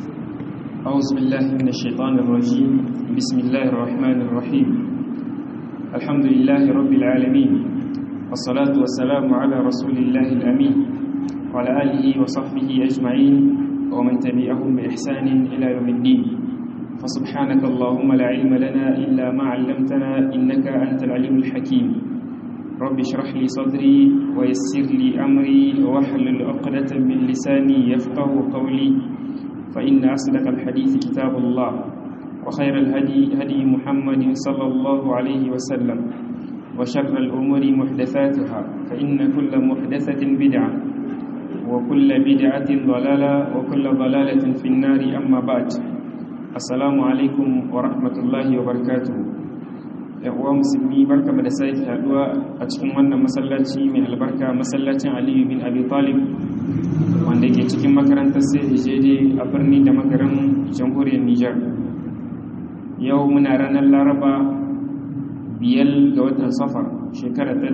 أعوذ بالله من الشيطان الرجيم بسم الله الرحمن الرحيم الحمد لله رب العالمين والصلاة والسلام على رسول الله الأمين وعلى آله وصحبه أجمعين ومن تبعهم بإحسان إلى يوم الدين فسبحانك اللهم لا علم لنا إلا ما علمتنا إنك أنت العليم الحكيم رب اشرح لي صدري ويسر لي أمري واحلل عقدة من لساني يفقه قولي فإن أصدق الحديث كتاب الله وخير الهدي هدي محمد صلى الله عليه وسلم وشر الأمور محدثاتها فإن كل محدثة بدعة وكل بدعة ضلالة وكل ضلالة في النار أما بعد السلام عليكم ورحمة الله وبركاته uwa musulmi barka da sake haduwa a cikin wannan masallaci mai albarka masallacin aliyu bin abi talib wanda ke cikin makarantar sai jeje a birni da makaran jamhuriyar nijar yau muna ranar laraba biyar ga watan safar shekara ta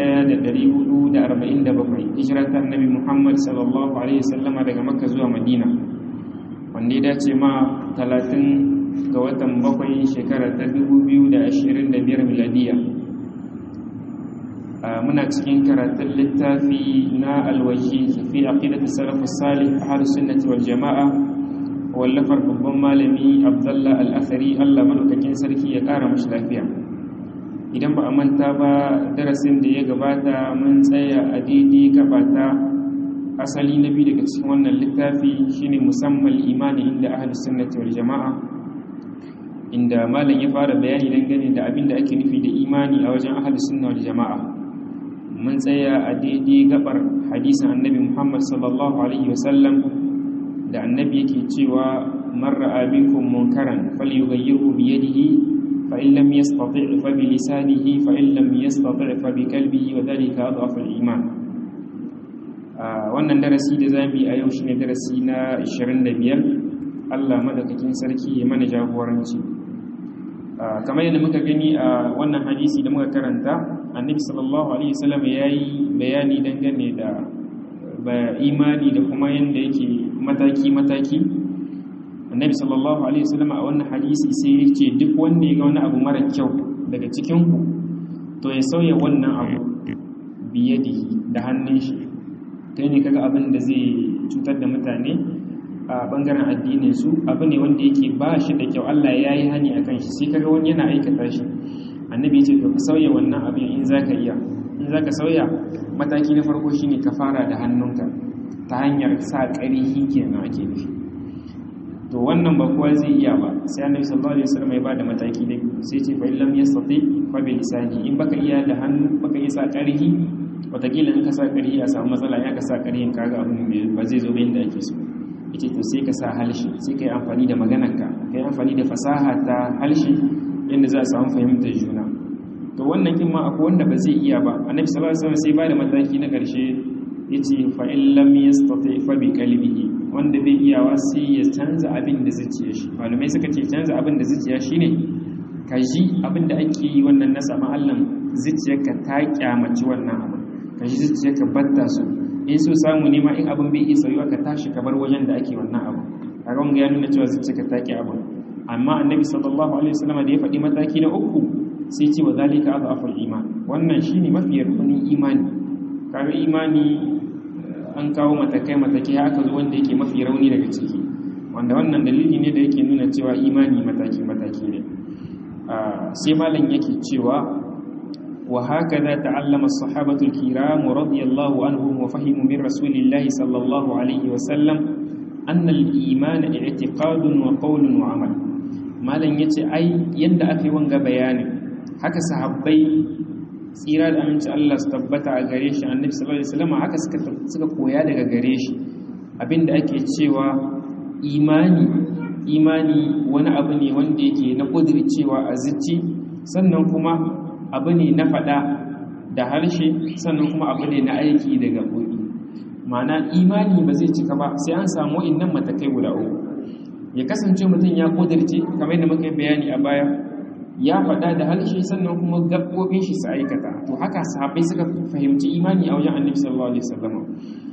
1447 hijirar ta annabi muhammad sallallahu alaihi wasallama daga makka zuwa madina wanda ya dace ma 30 ga watan bakwai shekara ta 2025 miladiya muna cikin karatun littafi na alwaji fi aqidatu salafus salih ahlus sunnati wal jamaa wallafar babban malami abdullah al-athari Allah madaukakin sarki ya kara mashi lafiya idan ba a manta ba darasin da ya gabata mun tsaya a daidai gabata asali na biyu daga cikin wannan littafi shine musamman imani inda ahlus sunnati wal jamaa inda malam ya fara bayani dangane da abin da ake nufi da imani a wajen ahlus sunna wal jamaa mun tsaya a daidai gabar hadisin annabi Muhammad sallallahu alaihi wasallam da annabi yake cewa man ra'a minkum munkaran falyughayyirhu bi yadihi fa in lam yastati' fa bi lisanihi fa in lam yastati' fa bi qalbihi wa dhalika adhafu al-iman wannan darasi da zamu yi a yau shine darasi na 25 Allah madaukakin sarki ya mana jagoranci kamar yadda muka gani a wannan hadisi da muka karanta annabi sallallahu alaihi wasallam yayi bayani dangane da imani da kuma yanda yake mataki mataki annabi sallallahu alaihi wasallam a wannan hadisi sai yake duk wanda ya ga wani abu mara kyau daga cikin ku to ya sauya wannan abu biyadihi da hannun shi kai ne kaga abin da zai cutar da mutane a bangaren addinin su abu ne wanda yake ba shi da kyau Allah ya yi hani akan shi sai kaga wani yana aikata shi annabi ya ce to ka sauya wannan abin in zaka iya in zaka sauya mataki na farko shine ka fara da hannunka ta hanyar sa ƙarihi kenan ake nufi to wannan ba kowa zai iya ba sai annabi sallallahu alaihi wasallam ya bada mataki da sai ce fa illam yastati fa bi lisani in baka iya da hannu baka iya sa ƙarihi wataƙila in ka sa ƙarihi a samu matsala ya ka sa ƙarihin kaga abin ba zai zo ba inda ake so yace to sai ka sa halshi sai ka yi amfani da maganarka ka yi amfani da fasaha ta halshi yadda za a samu fahimtar juna to wannan kin ma akwai wanda ba zai iya ba annabi sallallahu alaihi wasallam sai ba da mataki na ƙarshe yace fa in lam yastati fa bi qalbihi wanda bai iyawa sai ya canza abin da zuciya shi malamai suka ce canza abin da zuciya shine ka ji abin da ake yi wannan na sama Allah zuciyarka ta kyamaci wannan abu ka ji zuciyarka batta su in so samu ne ma in abin bai iya sauyiwa ka tashi ka bar wajen da ake wannan abu kaga wanga ya nuna cewa zuciyarka ta ki abin amma annabi sallallahu alaihi wasallam da ya faɗi mataki na uku sai ce wa zalika adhaful iman wannan shine mafi rukunin imani kaga imani an kawo matakai matakai haka zo wanda yake mafi rauni daga ciki wanda wannan dalili ne da yake nuna cewa imani mataki mataki ne sai malam yake cewa wa hakaza ta'allama as-sahabatu al-kiram radiyallahu anhum wa fahimu min rasulillahi sallallahu alaihi wa sallam anna al-iman i'tiqadun wa qawlun wa amal malam yace ai yanda aka yi wanga bayanin haka sahabbai tsira da aminci Allah su tabbata a gare shi annabi sallallahu alaihi wasallam haka suka suka koya daga gare shi abinda ake cewa imani imani wani abu ne wanda yake na cewa a zuci sannan kuma abu ne na fada da harshe sannan kuma abu ne na aiki da gabobi ma'ana imani ba zai cika ba sai an samu innan matakai guda uku ya kasance mutum ya kudirce kamar yadda muka yi bayani a baya ya faɗa da harshe sannan kuma gaɓoɓin shi su aikata to haka sahabbai suka fahimci imani a wajen annabi sallallahu alaihi wasallam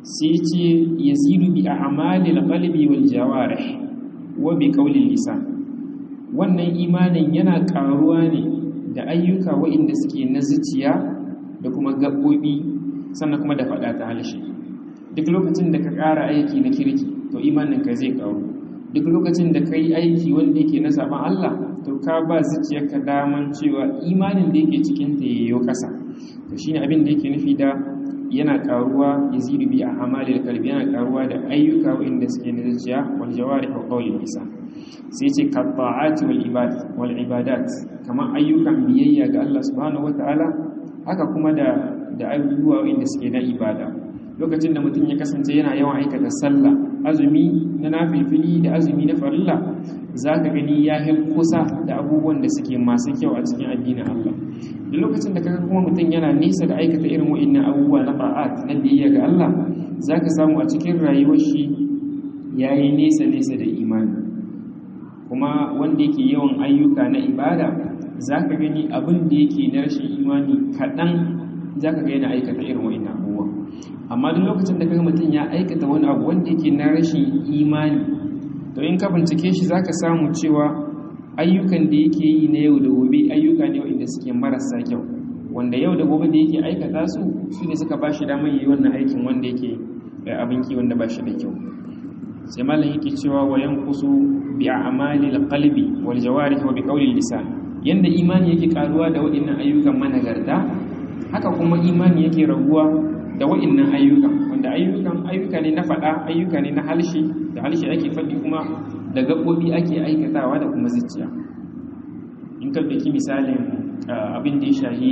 sai ce yazidu bi a'malil qalbi wal jawarih wa bi qawlil lisan wannan imanin yana karuwa ne da ayyuka waɗanda suke na zuciya da kuma gaɓoɓi sannan kuma da faɗa ta halshe duk lokacin da ka ƙara aiki na kirki to imaninka zai ƙaru duk lokacin da ka yi aiki wanda yake na saban Allah to ka ba zuciyarka daman cewa imanin da yake cikin ta yayyo ƙasa to shine abin da yake nufi da yana ƙaruwa yazidu bi a'malil qalbi yana ƙaruwa da ayyuka waɗanda suke na zuciya wal jawarih wa qawlil lisan sai ce ka ta'ati wal ibad wal ibadat kamar ayyukan biyayya ga Allah subhanahu wataala haka kuma da da abubuwa wanda suke na ibada lokacin da mutum ya kasance yana yawan aikata sallah azumi na nafilfili da azumi na farilla zaka gani ya yi kusa da abubuwan da suke masu kyau a cikin addinin Allah da lokacin da kaga kuma mutum yana nesa da aikata irin wa'annan abubuwa na ba'at na biyayya ga Allah zaka samu a cikin rayuwar shi yayi nesa nesa da imani kuma wanda yake yawan ayyuka na ibada zaka gani abin da yake na rashin imani kaɗan zaka ga yana aikata irin wa'annan abubuwa amma duk lokacin da kaga mutum ya aikata wani abu wanda yake na rashin imani to in ka bincike shi zaka samu cewa ayyukan da yake yi na yau da gobe ayyuka ne wanda suke marasa kyau wanda yau da gobe da yake aikata su su ne suka bashi damar yi wannan aikin wanda yake abin ki wanda bashi da kyau sai malam yake cewa wa yanqusu bi a'mali al-qalbi wal jawarih wa bi qawli lisan yanda imani yake karuwa da waɗannan ayyukan managarta haka kuma imani yake raguwa da waɗannan ayyukan wanda ayyukan ayyuka ne na faɗa ayyuka ne na halshi da halshi ake faɗi kuma da gaɓoɓi ake aikatawa da kuma zuciya in ka ɗauki misalin abin da ya shahi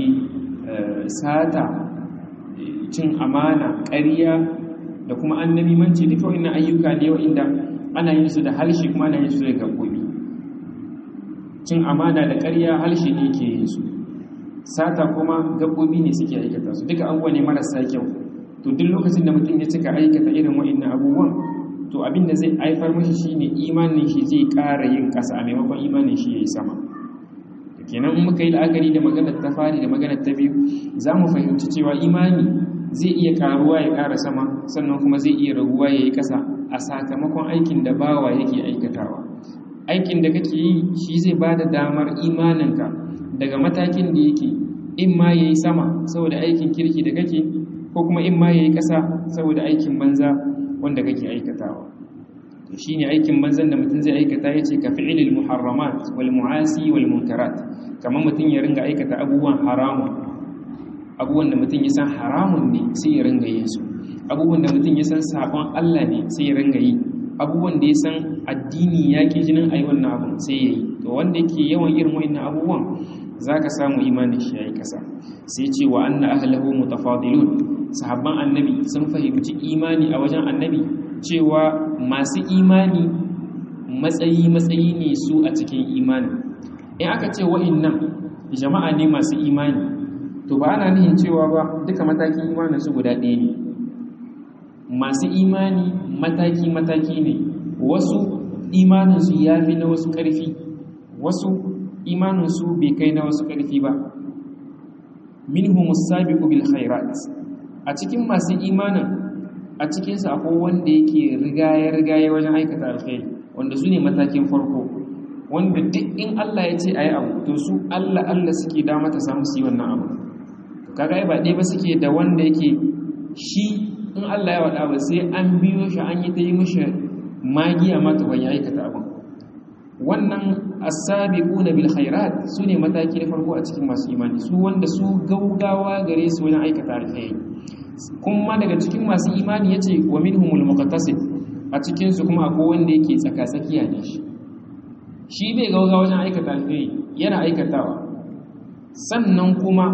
sata cin amana ƙarya da kuma annabi manci duka wannan ayyuka ne wa'inda ana yin su da halshi kuma ana yin su da gaɓoɓi cin amana da ƙarya halshi ne ke yin su sata kuma gaɓoɓi ne suke aikata su duka abubuwa ne marasa kyau to duk lokacin da mutum ya cika aikata irin wa'annan abubuwan to abin da zai haifar mashi shine imanin shi zai ƙara yin ƙasa a maimakon imanin shi yayi sama kenan in muka yi la'akari da maganar ta fari da maganar ta biyu za mu fahimci cewa imani zai iya ƙaruwa ya ƙara sama sannan kuma zai iya raguwa ya yi ƙasa a sakamakon aikin da bawa yake aikatawa aikin da kake yi shi zai ba da damar imaninka daga matakin da yake in ma ya yi sama saboda aikin kirki da kake ko kuma in ma ya yi ƙasa saboda aikin banza wanda kake aikatawa to shi ne aikin banzan da mutum zai aikata ya ce ka fi'ilil muharramat wal mu'asi wal munkarat kamar mutum ya ringa aikata abubuwan haramun abubuwan da mutum ya san haramun ne sai ya ringa yin su abubuwan da mutum ya san sabon Allah ne sai ya ringa yi abubuwan da ya san addini ya ke jinin ayi wannan abun sai ya yi to wanda yake yawan irin wa'annan abubuwan za ka samu imanin shi ya yi kasa sai ce wa anna ahlahu mutafadilun sahabban annabi sun fahimci imani a wajen annabi cewa masu imani matsayi matsayi ne su a cikin imani in aka ce wa'annan jama'a ne masu imani to ba ana nihin cewa ba duka matakin imanin su guda ɗaya ne masu imani mataki mataki ne wasu imanin su ya fi na wasu ƙarfi wasu imanin su bai kai na wasu ƙarfi ba minhum as-sabiqu bil khairat a cikin masu imanin a cikin su akwai wanda yake rigaye rigaye wajen aikata alkhairi wanda su ne matakin farko wanda duk in Allah ya ce ayi abu to su Allah Allah suke da mata samu su yi wannan abu kaga ai ba dai ba suke da wanda yake shi in Allah ya wada ba sai an biyo shi an yi ta yi mishi magiya ma ta bayan aikata abu wannan as-sabiquna bil khairat sune mataki na farko a cikin masu imani su wanda su gaugawa gare su wajen aikata alkhairi kuma daga cikin masu imani yace wa minhumul muqtasid a cikin su kuma akwai wanda yake tsaka-tsakiya ne shi shi bai gaugawa wajen aikata alkhairi yana aikatawa sannan kuma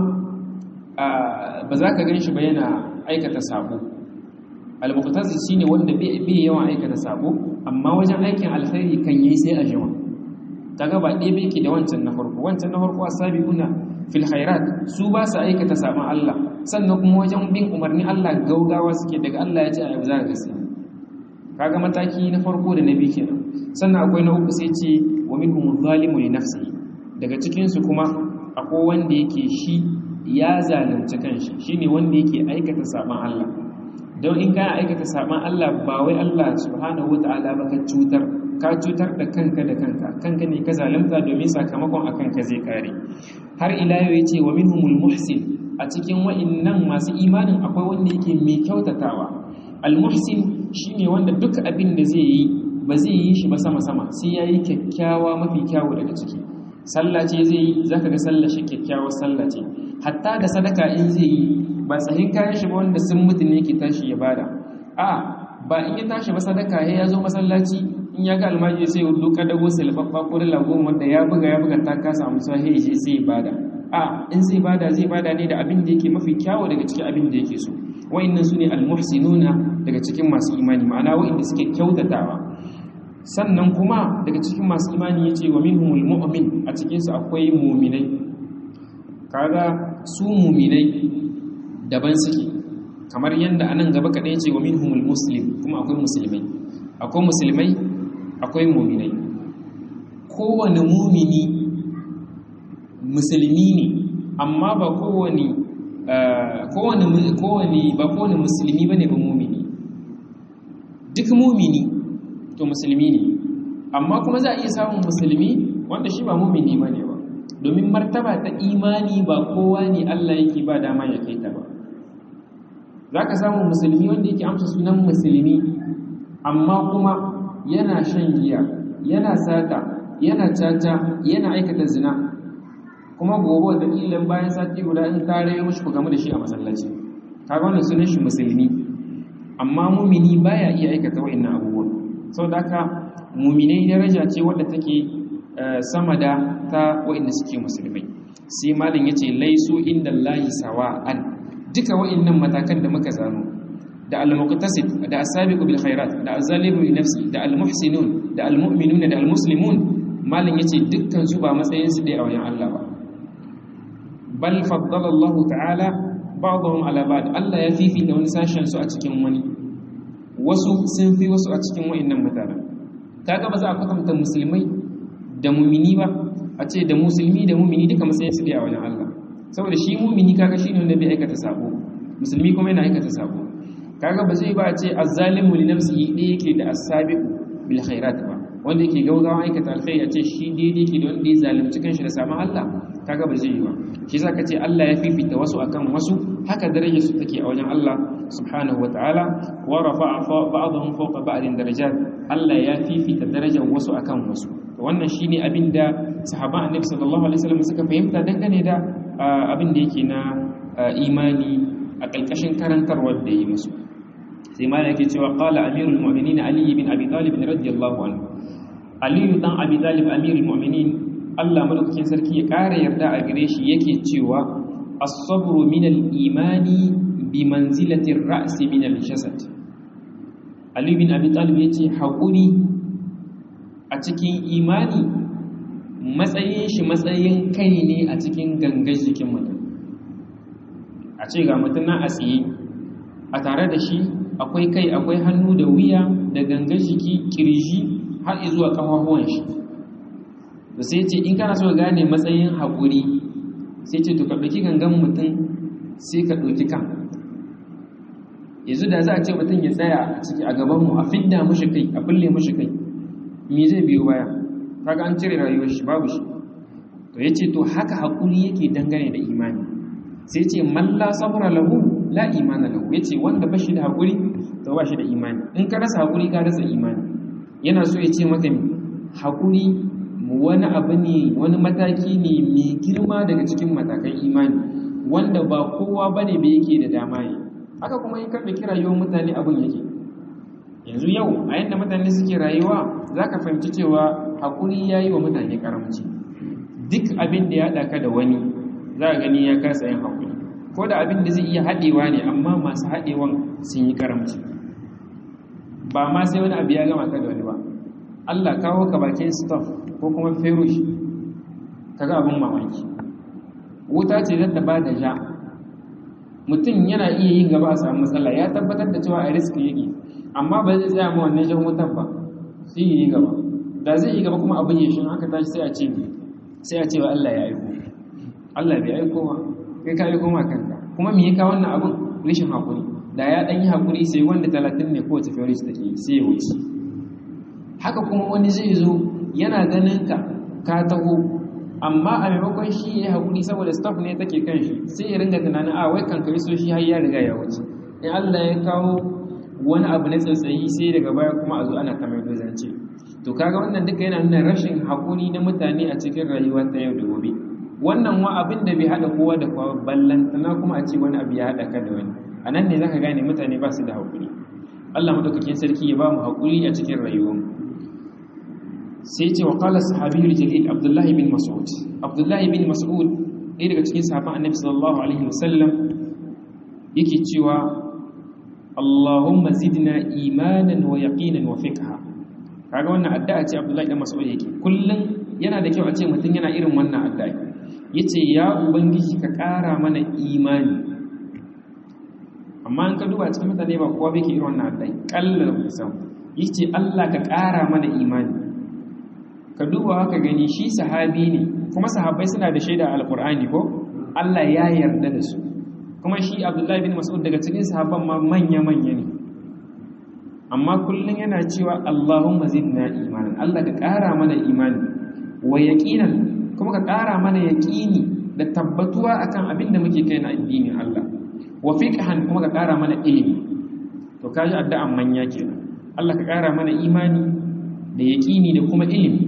ba za ka gan shi ba yana aikata sabo al-muqtasid shine wanda bai yawan aikata sabo amma wajen aikin alkhairi kan yi sai a jima kaga ba ɗaya bai ke da wancan na farko wancan na farko asabiquna fil khairat su ba su aikata sabon Allah sannan kuma wajen bin umarni Allah gaugawa suke daga Allah ya ce a za ka gasi kaga mataki na farko da na biyu kenan sannan akwai na uku sai ce wa minhum zalimu li nafsihi daga cikin su kuma akwai wanda yake shi ya zalunci kanshi shine wanda yake aikata sabon Allah don in kana aikata saban Allah ba wai Allah subhanahu wataala ba ka cutar ka cutar da kanka da kanka kanka ne ka zalunta domin sakamakon akan ka zai kare har ila yau yace wa minhumul muhsin a cikin wa'annan masu imanin akwai wanda yake mai kyautatawa al muhsin shine wanda duk abin da zai yi ba zai yi shi ba sama sama sai yayi kyakkyawa mafi kyawu daga ciki sallah ce zai yi zaka ga sallar shi kyakkyawar sallah ce hatta da sadaka in zai yi ba sahin kayan shi ba wanda sun mutu ne yake tashi ya bada a ba in ya tashi ba sadaka ya zo masallaci in ya ga almaji sai ya duka dago silfaffa ko dala goma wanda ya buga ya buga ta kasa amsa sai ya sai ya bada a in zai bada zai bada ne da abin da yake mafi kyawu daga cikin abin da yake so wa'annan sune almuhsinuna daga cikin masu imani ma'ana wa'anda suke kyautatawa sannan kuma daga cikin masu imani yace wa minhumul mu'min a cikin su akwai mu'minai kaga su mu'minai daban suke kamar yanda anan gaba kadai yace wa minhumul muslim kuma akwai musulmai akwai musulmai akwai mu'minai kowane mu'mini musulmi ne amma ba kowane kowane kowane ba kowane musulmi bane ba mu'mini duk mu'mini to musulmi ne amma kuma za a iya samun musulmi wanda shi ba mumini ba ne ba domin martaba ta imani ba kowa ne Allah yake ba dama ya kai ta ba za ka samu musulmi wanda yake amsa sunan musulmi amma kuma yana shan giya yana sata yana caca yana aikata zina kuma gobe da ilan bayan sati guda in tare ya mushi ku game da shi a masallaci kaga wannan sunan shi musulmi amma mumini baya iya aikata wa'annan abubuwan sau da aka muminai daraja ce wadda take sama da ta waɗanda suke musulmai sai malin ya ce laisu inda layi sawa'an duka waɗannan matakan da muka zano da al-muqtasid da as-sabiqu bil khairat da az-zalimu li nafsi da al-muhsinun da al-mu'minuna da al-muslimun malin yace dukkan su ba matsayin su dai a wajen Allah ba bal faddala Allah ta'ala ba'dahum ala ba'd Allah ya fifita wani sashen su a cikin wani wasu sun fi wasu a cikin wa'annan mutanen kaga ba za a kwatanta musulmai da mumini ba a ce da musulmi da mumini duka matsayin su dai a wajen Allah saboda shi mumini kaga shine wanda bai aikata sabo musulmi kuma yana aikata sabo kaga ba zai ba a ce azzalimu li nafsihi dai yake da as-sabiqu bil khairat ba wanda yake gaugawa aikata alkhairi a ce shi daidai yake da wanda ya zalunci kanshi da saman Allah kaga ba zai yi ba shi yasa kace Allah ya fifita wasu akan wasu haka darajar su take a wajen Allah subhanahu wataala wa rafa'a ba'dahum fawqa ba'din darajat Allah ya fifita darajar wasu akan wasu to wannan shine abinda sahaban annabi sallallahu alaihi wasallam suka fahimta dangane da abin da yake na imani a kalkashin karantarwar da yi musu sai ma yake cewa qala amirul mu'minin ali ibn abi talib radiyallahu anhu ali dan abi talib amirul mu'minin Allah madaukakin sarki ya ƙara yarda a gare shi yake cewa as-sabru min al-imani bi manzilati ar-ra's min al-jasad Ali bin Abi Talib yace haƙuri a cikin imani matsayin shi matsayin kai ne a cikin gangar jikin mutum a ce ga mutum na a tsaye a tare da shi akwai kai akwai hannu da wuya da gangar jiki kirji har zuwa ƙafafuwan shi da sai ce in kana so gane matsayin haƙuri sai ce to ka ɗauki gangan mutum sai ka ɗauki kan yanzu da za a ce mutum ya tsaya a ciki a gabanmu a fidda mushi kai a bulle mushi kai me zai biyo baya kaga an cire rayuwar shi babu shi to yace to haka haƙuri yake dangane da imani sai ce man la sabra lahu la imana lahu yace wanda ba shi da haƙuri to ba shi da imani in ka rasa haƙuri ka rasa imani yana so ya ce maka haƙuri wani abu ne wani mataki ne mai girma daga cikin matakan imani wanda ba kowa ba ne bai yake da dama yi haka kuma in karɓe ki rayuwar mutane abin yake yanzu yau a yadda mutane suke rayuwa za ka fahimci cewa haƙuri ya yi wa mutane karamci duk abin da ya haɗa ka da wani za a gani ya kasa yin haƙuri ko da abin da zai iya haɗewa ne amma masu haɗewan sun yi karamci ba ma sai wani abu ya gama ka da wani ba Allah kawo ka bakin staff ko kuma ferush kaga abin mamaki wuta ce zata ba da ja mutum yana iya yin gaba a samu matsala ya tabbatar da cewa a riski yake amma ba zai tsaya ma wannan jan wutar ba sai yi gaba da zai yi gaba kuma abin ya shi aka tashi sai a ce sai a ce wa Allah ya aiko Allah bai aiko ba kai ka aiko ma kanka kuma me ya kawo wannan abin rishin hakuri da ya ɗan yi haƙuri sai wanda talatin ne kowace fioris take sai ya wuce haka kuma wani zai zo yana ganin ka ka taho amma a maimakon shi ya yi haƙuri saboda staff ne take kan shi sai ya ringa tunanin a wai kan so shi har ya riga ya wuce in Allah ya kawo wani abu na tsatsayi sai daga baya kuma a zo ana kamar zance to kaga wannan duka yana nuna rashin haƙuri na mutane a cikin rayuwa ta yau da gobe wannan wa abin da bai haɗa kowa da kowa ballantana kuma a ce wani abu ya haɗa ka da wani a nan ne za ka gane mutane ba su da haƙuri Allah madaukakin sarki ya ba mu haƙuri a cikin rayuwarmu sai ce wa qala sahabiyul jalil abdullahi bin mas'ud abdullahi bin mas'ud ɗaya daga cikin sahabban annabi sallallahu alaihi wasallam yake cewa Allahumma zidna imanan wa yaqinan wa fiqha kaga wannan addu'a ce abdullahi bin mas'ud yake kullun yana da kyau a ce mutum yana irin wannan addu'a yace ya ubangiji ka ƙara mana imani amma in ka duba cikin mutane ba kowa bai ke irin wannan addu'a kallar musamman yace Allah ka ƙara mana imani ka duba haka gani shi sahabi ne kuma sahabbai suna da shaida alkur'ani ko Allah ya yarda da su kuma shi Abdullahi bin Mas'ud daga cikin sahabban ma manya manya ne amma kullun yana cewa Allahumma zidna imanan Allah ka ƙara mana imani wa yaqinan kuma ka ƙara mana yaqini da tabbatuwa akan abin da muke kai na addinin Allah wa fiqhan kuma ka ƙara mana ilimi to kaji addu'an manya kenan Allah ka ƙara mana imani da yaqini da kuma ilimi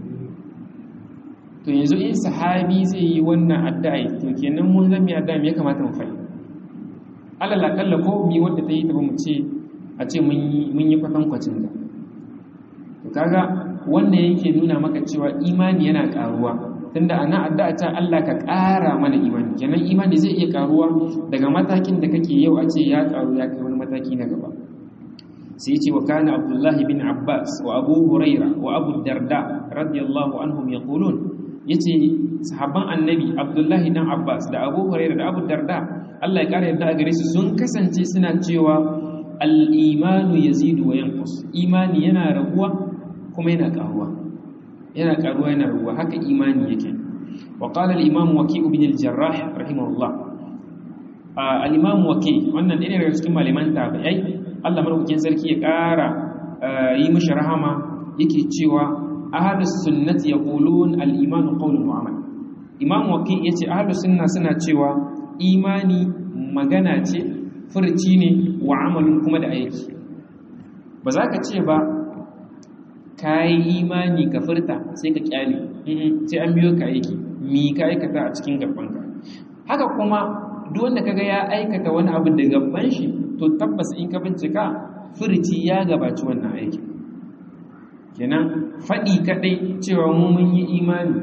to yanzu in sahabi zai yi wannan addu'a to kenan mun zama addu'a me ya kamata mu fahimta alal akalla ko mi wanda ta yi ta ba mu ce a ce mun yi mun yi kwatan kwacin da to kaga wannan yake nuna maka cewa imani yana karuwa tunda ana addu'a ta Allah ka ƙara mana imani kenan imani zai iya karuwa daga matakin da kake yau a ce ya karu ya kai wani mataki na gaba sai ce wa kana abdullahi bin abbas wa abu huraira wa abu darda radiyallahu anhum yaqulun yace sahabban annabi abdullahi dan abbas da abu huraira da abu darda Allah ya kare yadda a gare su sun kasance suna cewa al-imanu yazidu wa yanqus imani yana raguwa kuma yana karuwa yana karuwa yana raguwa haka imani yake wa qala al-imam waki' ibn al-jarrah rahimahullah al-imam waki' wannan ɗaya daga cikin malaman tabi'ai Allah madaukakin sarki ya ƙara yi mishi rahama yake cewa ahlus sunnati yaqulun al-iman qawlun wa amal imam waqi yace ahlus sunna suna cewa imani magana ce furci ne wa amalun kuma da aiki ba za ka ce ba kai imani ka furta sai ka kyale sai an biyo ka aiki mi ka aikata a cikin gabanka haka kuma duk wanda kaga ya aikata wani abu da gaban shi to tabbas in ka bincika furci ya gabaci wannan aiki kenan faɗi kaɗai cewa mu mun yi imani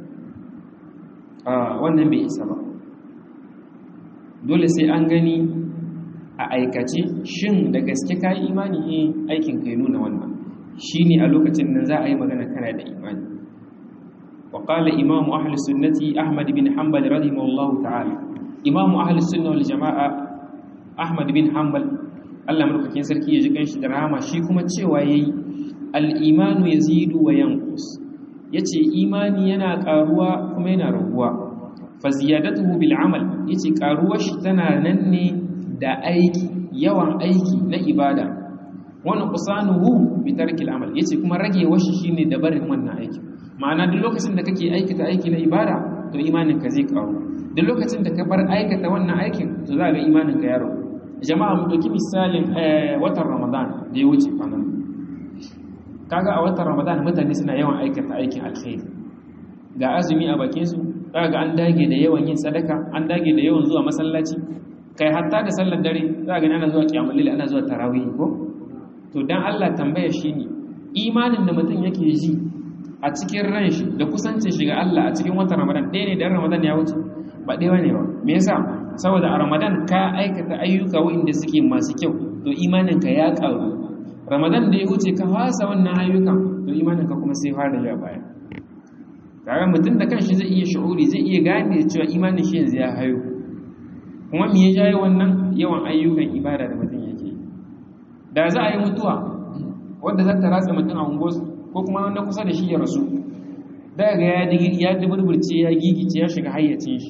a wannan bai isa ba dole sai an gani a aikace shin da gaske ka yi imani ne aikin kai nuna wannan shi ne a lokacin nan za a yi magana kana da imani wa qala imamu ahli sunnati ahmad bin hanbal rahimahullahu ta'ala imamu ahli sunna wal jama'a ahmad bin hanbal Allah madaukakin sarki ya ji kanshi da rahama shi kuma cewa yayi al-imanu yazidu wa yanqus yace imani yana karuwa kuma yana raguwa fa ziyadatuhu bil amal yace karuwar shi tana nan ne da aiki yawan aiki na ibada wannan qusanuhu bi tarkil amal yace kuma ragewar shi shine da barin wannan aiki ma'ana duk lokacin da kake aikata aiki na ibada to imanin ka zai karu duk lokacin da ka bar aikata wannan aikin to za ga imanin ka ya ragu jama'a mu dauki misalin watan ramadan da ya wuce kwanan kaga a watan ramadan mutane suna yawan aikata aikin alkhairi ga azumi a bakin su kaga an dage da yawan yin sadaka an dage da yawan zuwa masallaci kai hatta da sallar dare za ga ana zuwa kiyamul lail ana zuwa tarawih ko to dan Allah tambaya shine imanin da mutum yake ji a cikin ran shi da kusancin shi ga Allah a cikin watan ramadan ɗaya ne da ramadan ya wuce ba ɗaya ne ba me yasa saboda a ramadan ka aikata ayyuka waɗanda suke masu kyau to imaninka ya ƙaru ramadan da ya wuce ka fasa wannan ayyukan to imaninka kuma sai fara ya baya kaga mutum da kanshi zai iya shu'uri zai iya gane cewa imanin shi yanzu ya hayo kuma me ya jaye wannan yawan ayyukan ibada da mutum yake da za a yi mutuwa wadda za ta ratsa mutum a ungosu ko kuma wanda kusa da shi ya rasu daga ya ya duburburce ya gigice ya shiga hayyacin shi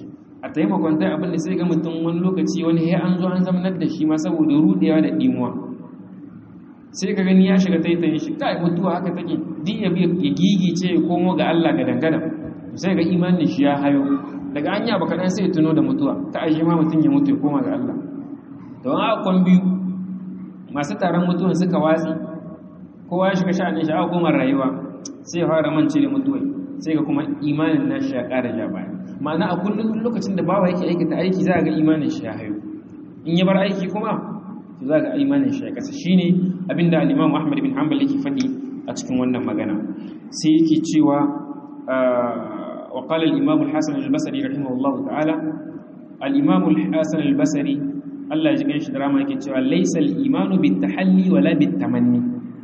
a taimakon tai abin da sai ga mutum wani lokaci wani ya an zo an zamanar da shi ma saboda rudewa da dimuwa sai ka gani ya shiga taitayin shi kai mutuwa haka take din ya ya gigice ya komo ga Allah ga dangana sai ga imanin shi ya hayo daga anya baka dan sai tuno da mutuwa ta ashe ma mutum ya mutu ya koma ga Allah don a kon biyu masu taron mutuwan suka watsi kowa ya shiga sha'anin shi a koma rayuwa sai ya fara mance da mutuwa sai ga kuma imanin nashi ya ƙara ja baya ma'ana a kullum lokacin da bawa yake aikata aiki za ga imanin shi ya hayo in ya bar aiki kuma to za ga imanin shi ya kasa shine abinda al-Imam Ahmad bin Hanbal yake faɗi a cikin wannan magana sai yake cewa wa qala al-Imam al-Hasan al-Basri rahimahullahu ta'ala al-Imam al-Hasan al-Basri Allah ya ji ganshi da rama yake cewa laysa al-imanu bit-tahalli wala bit-tamanni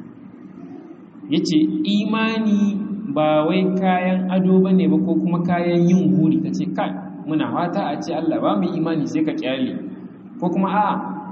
yace imani ba wai kayan ado bane ba ko kuma kayan yin guri kace kai muna fata a ce Allah ba mu imani sai ka kyale ko kuma a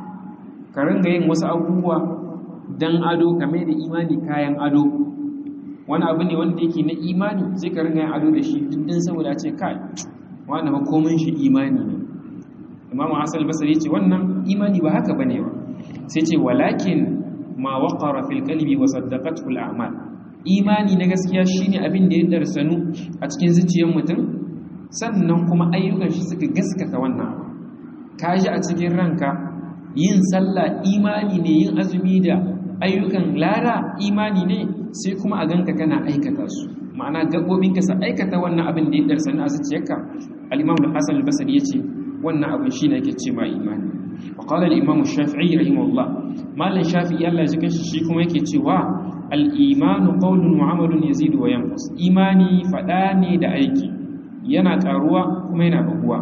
ka ringa yin wasu abubuwa dan ado kame da imani kayan ado wani abu ne wanda yake na imani sai ka ringa yin ado da shi dindin saboda ce kai wani ba komai shi imani ne imamu hasal basari ce wannan imani ba haka bane ba sai ce walakin ma waqara fil qalbi wa saddaqathu al a'mal imani na gaskiya shine abin da ya darsanu a cikin zuciyar mutum sannan kuma ayyukan shi suka gaskata wannan ka ji a cikin ranka yin sallah imani ne yin azumi da ayyukan lara imani ne sai kuma a ganka kana aikata su ma'ana gaɓoɓinka sa aikata wannan abin da ya darsanu a zuciyarka al-imam al-hasan al-basri yace wannan abin shine yake ce ma imani wa qala al-imam shafi'i rahimahullah malan shafi'i Allah ya jikin shi kuma yake cewa al-imanu qawlun wa amalun yazidu wa yanqus imani fada ne da aiki yana karuwa kuma yana raguwa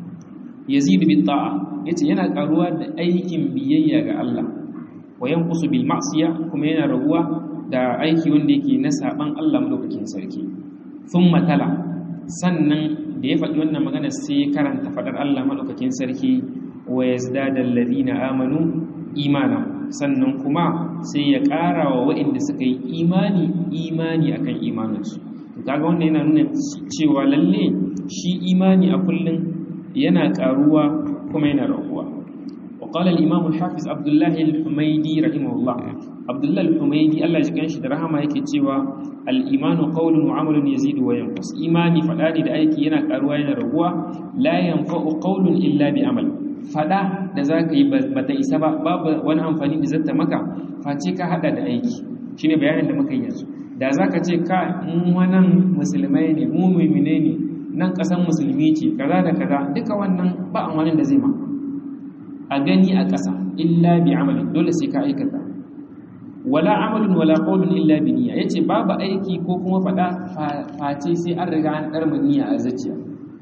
yazidu bit ta'a yace yana karuwa da aikin biyayya ga Allah wa yanqusu bil ma'siya kuma yana raguwa da aiki wanda yake na saban Allah madaukakin sarki thumma tala sannan da ya faɗi wannan magana sai ya karanta faɗar Allah madaukakin sarki wa yazdada alladhina amanu imana sannan kuma sai ya ƙara wa waɗanda suka yi imani imani akan imaninsu to kaga wannan yana nuna cewa lalle shi imani a kullum yana ƙaruwa kuma yana raguwa وقال الإمام الحافظ عبد الله الحميدي رحمه الله عبد الله الحميدي الله يجزيه shi da rahama yake cewa al-imanu qawlun wa amalun yazidu wa yanqus imani fadadi da aiki yana karuwa yana raguwa la yanfa'u qawlun illa bi amal fada da zaka yi bata isa ba babu wani amfani da zata maka face ka hada da aiki shine bayanin da muka yi yanzu da zaka ce ka mu wannan musulmai ne mu mu'mine ne nan kasan musulmi ce kaza da kaza duka wannan ba amfanin da zai ma a gani a ƙasa illa bi amalin dole sai ka aikata wala amalin wala qawlun illa bi niyya yace babu aiki ko kuma fada face sai an riga an darma niyya a zuciya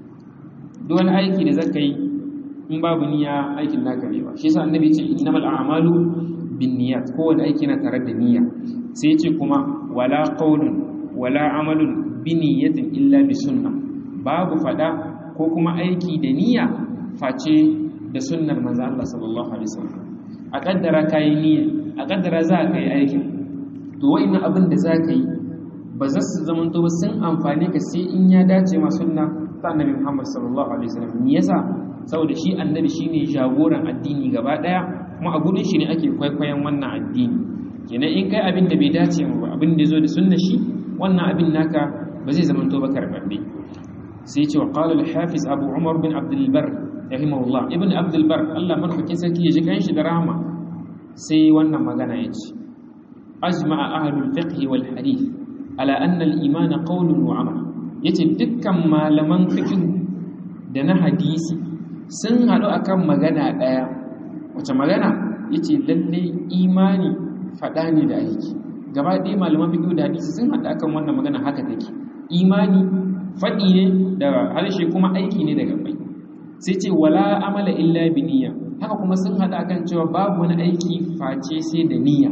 duk wani aiki da zaka yi in babu niyya aikin naka ne ba shi yasa annabi ce innamal a'malu binniyat kowane aiki na tare da niyya sai yace kuma wala qawlun wala amalun bi niyyatin illa bi sunnah babu fada ko kuma aiki da niyya face da sunnar manzo Allah sallallahu alaihi wasallam a kaddara kai niyya a kaddara za ka yi aikin to wa'annan abin da za ka yi ba za su zama to sun amfane ka sai in ya dace ma sunna ta annabi Muhammad sallallahu alaihi wasallam me yasa saboda shi annabi shine jagoran addini gaba daya kuma a gurin shi ne ake kwaikwayon wannan addini kenan in kai abin da bai dace mu ba abin da zo da sunna shi wannan abin naka ba zai zama to ba karbabbe sai ce wa qala al-hafiz abu umar bin abdul bar rahimahullah ibn abdul bar Allah madaukakin sarki ya ji kanshi da rahama sai wannan magana ya ce ajma'a ahlul fiqh wal hadith ala anna al iman qawlun wa amal yace dukkan malaman fiqh da na hadisi sun hadu akan magana daya wace magana yace lalle imani fada ne da aiki gaba ɗaya malaman fiqh da hadisi sun hadu akan wannan magana haka take imani fadi ne da harshe kuma aiki ne da gabai sai ce wala amala illa bi niyya haka kuma sun hada kan cewa babu wani aiki face sai da niyya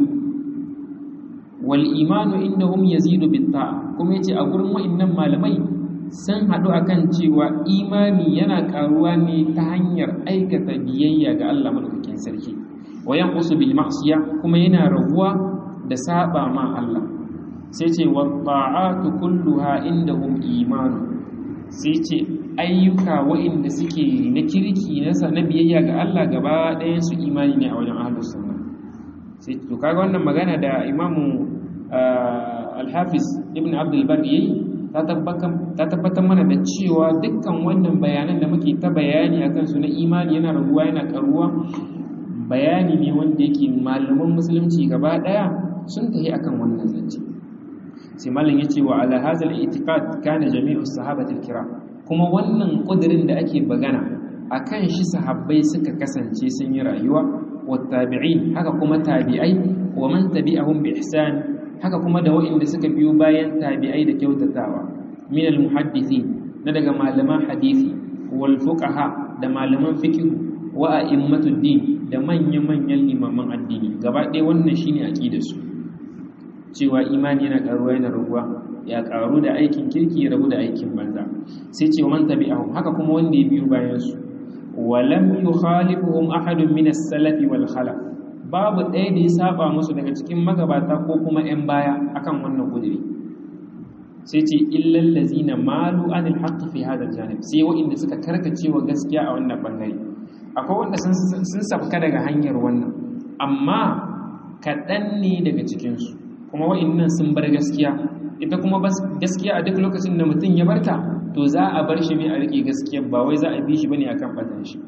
wal imanu indahum yazidu bit ta'a kuma yace a gurin wa'annan malamai sun hadu akan cewa imani yana karuwa ne ta hanyar aikata biyayya ga Allah madaukakin sarki wa yanqusu bil ma'siyah kuma yana raguwa da saba ma Allah sai ce wa ta'atu kulluha indahum imanu sai ce ayyuka waɗanda suke na kirki na na biyayya ga Allah gaba ɗayan su imani ne a wajen ahlus sunna sai to kaga wannan magana da imamu al-hafiz ibn abdul bar yayi ta tabbatar mana da cewa dukkan wannan bayanan da muke ta bayani akan su na imani yana raguwa yana karuwa bayani ne wanda yake malaman musulunci gaba daya sun tafi akan wannan zance sai malam yace wa ala hadzal i'tiqad kana jami'u sahabati al-kiram kuma wannan kudirin da ake bagana akan shi sahabbai suka kasance sun yi rayuwa wa tabi'in haka kuma tabi'ai wa man tabi'ahum bi ihsan haka kuma da waɗanda suka biyo bayan tabi'ai da kyautatawa min al-muhaddithin na daga malaman hadisi wal fuqaha da malaman fiqh wa a'immatud din da manyan-manyan limaman addini gaba ɗaya wannan shine aqidar su cewa imani yana karuwa yana raguwa ya karu da aikin kirki ya rabu da aikin banza sai ce man tabi'ahum haka kuma wanda ya biyo bayan su wa lam yukhalifuhum ahadun min as-salaf wal khalaf babu ɗaya da ya saba musu daga cikin magabata ko kuma 'yan baya akan wannan kudiri sai ce illal lazina malu anil haqqi fi hadha janib sai wa'inda suka karkace wa gaskiya a wannan bangare akwai wanda sun sun sabka daga hanyar wannan amma kaɗan ne daga cikinsu kuma wa'innan sun bar gaskiya ita kuma gaskiya a duk lokacin da mutum ya barta to za a bar shi ne a rike gaskiya ba wai za a bi shi bane akan batan shi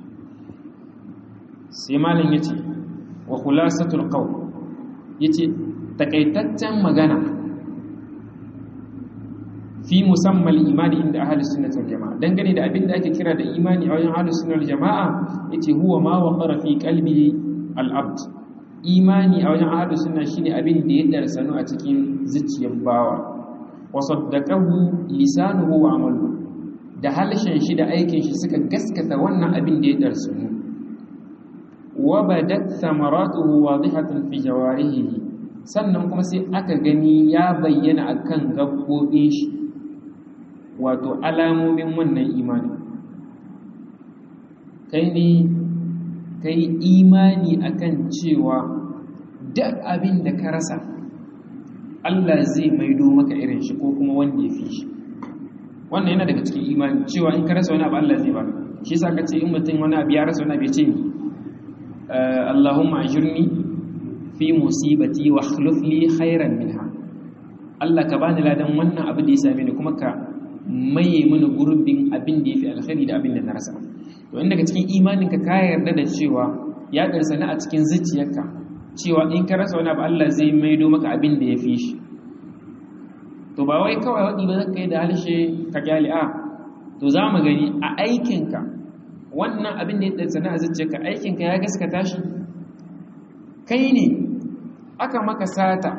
sai malam yace wa khulasatul qawl yace takaitaccen magana fi musammal imani inda ahli sunnah wal jamaa dangane da abin da ake kira da imani a wajen ahli sunnah wal jamaa yace huwa ma waqara fi qalbi al abd imani a wajen ahli sunnah shine abin da ya darsanu a cikin zuciyar bawa wa saddaqahu lisanuhu wa amaluhu da halshen shi da aikin shi suka gaskata wannan abin da ya darsanu wa badat thamaratuhu wadihatan fi jawarihi sannan kuma sai aka gani ya bayyana akan gabbobin shi wato alamomin wannan imani kai ne kai imani akan cewa duk abin da ka rasa Allah zai maido maka irin shi ko kuma wanda ya fi shi wannan yana daga cikin imani cewa in ka rasa wani abu Allah zai baka shi yasa ka ce in mutum wani abu ya rasa wani abu ya ce ni Allahumma ajirni fi musibati wa akhlif li khairan minha Allah ka bani ladan wannan abu da ya same ni kuma ka maye mana gurbin abin da yafi alkhairi da abin da na rasa to in daga cikin imaninka ka yarda da cewa ya garsana a cikin zuciyarka cewa in ka rasa wani abu Allah zai maido maka abin da yafi shi to ba wai kawai wadi ba zaka yi da halshe ka kyale a to za mu gani a aikinka wannan abin da ya garsana a zuciyarka aikinka ya gaskata shi kai ne aka maka sata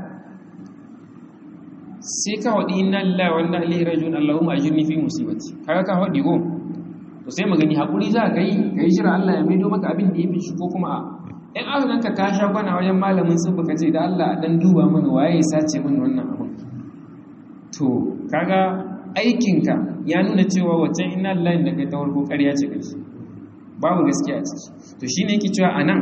sai ka haɗi inna lillahi wa inna ilaihi raji'un Allahumma ajirni fi musibati kaga ka haɗi go to sai magani hakuri za ka yi ka yi shira Allah ya maido maka abin da ya fi shi ko kuma a in aka ganka ka sha kwana wajen malamin sun baka ce da Allah dan duba mana waye ya sace min wannan abin to kaga aikinka ya nuna cewa waccan inna lillahi da kai ta farko ƙarya ce kai babu gaskiya a ciki to shine yake cewa anan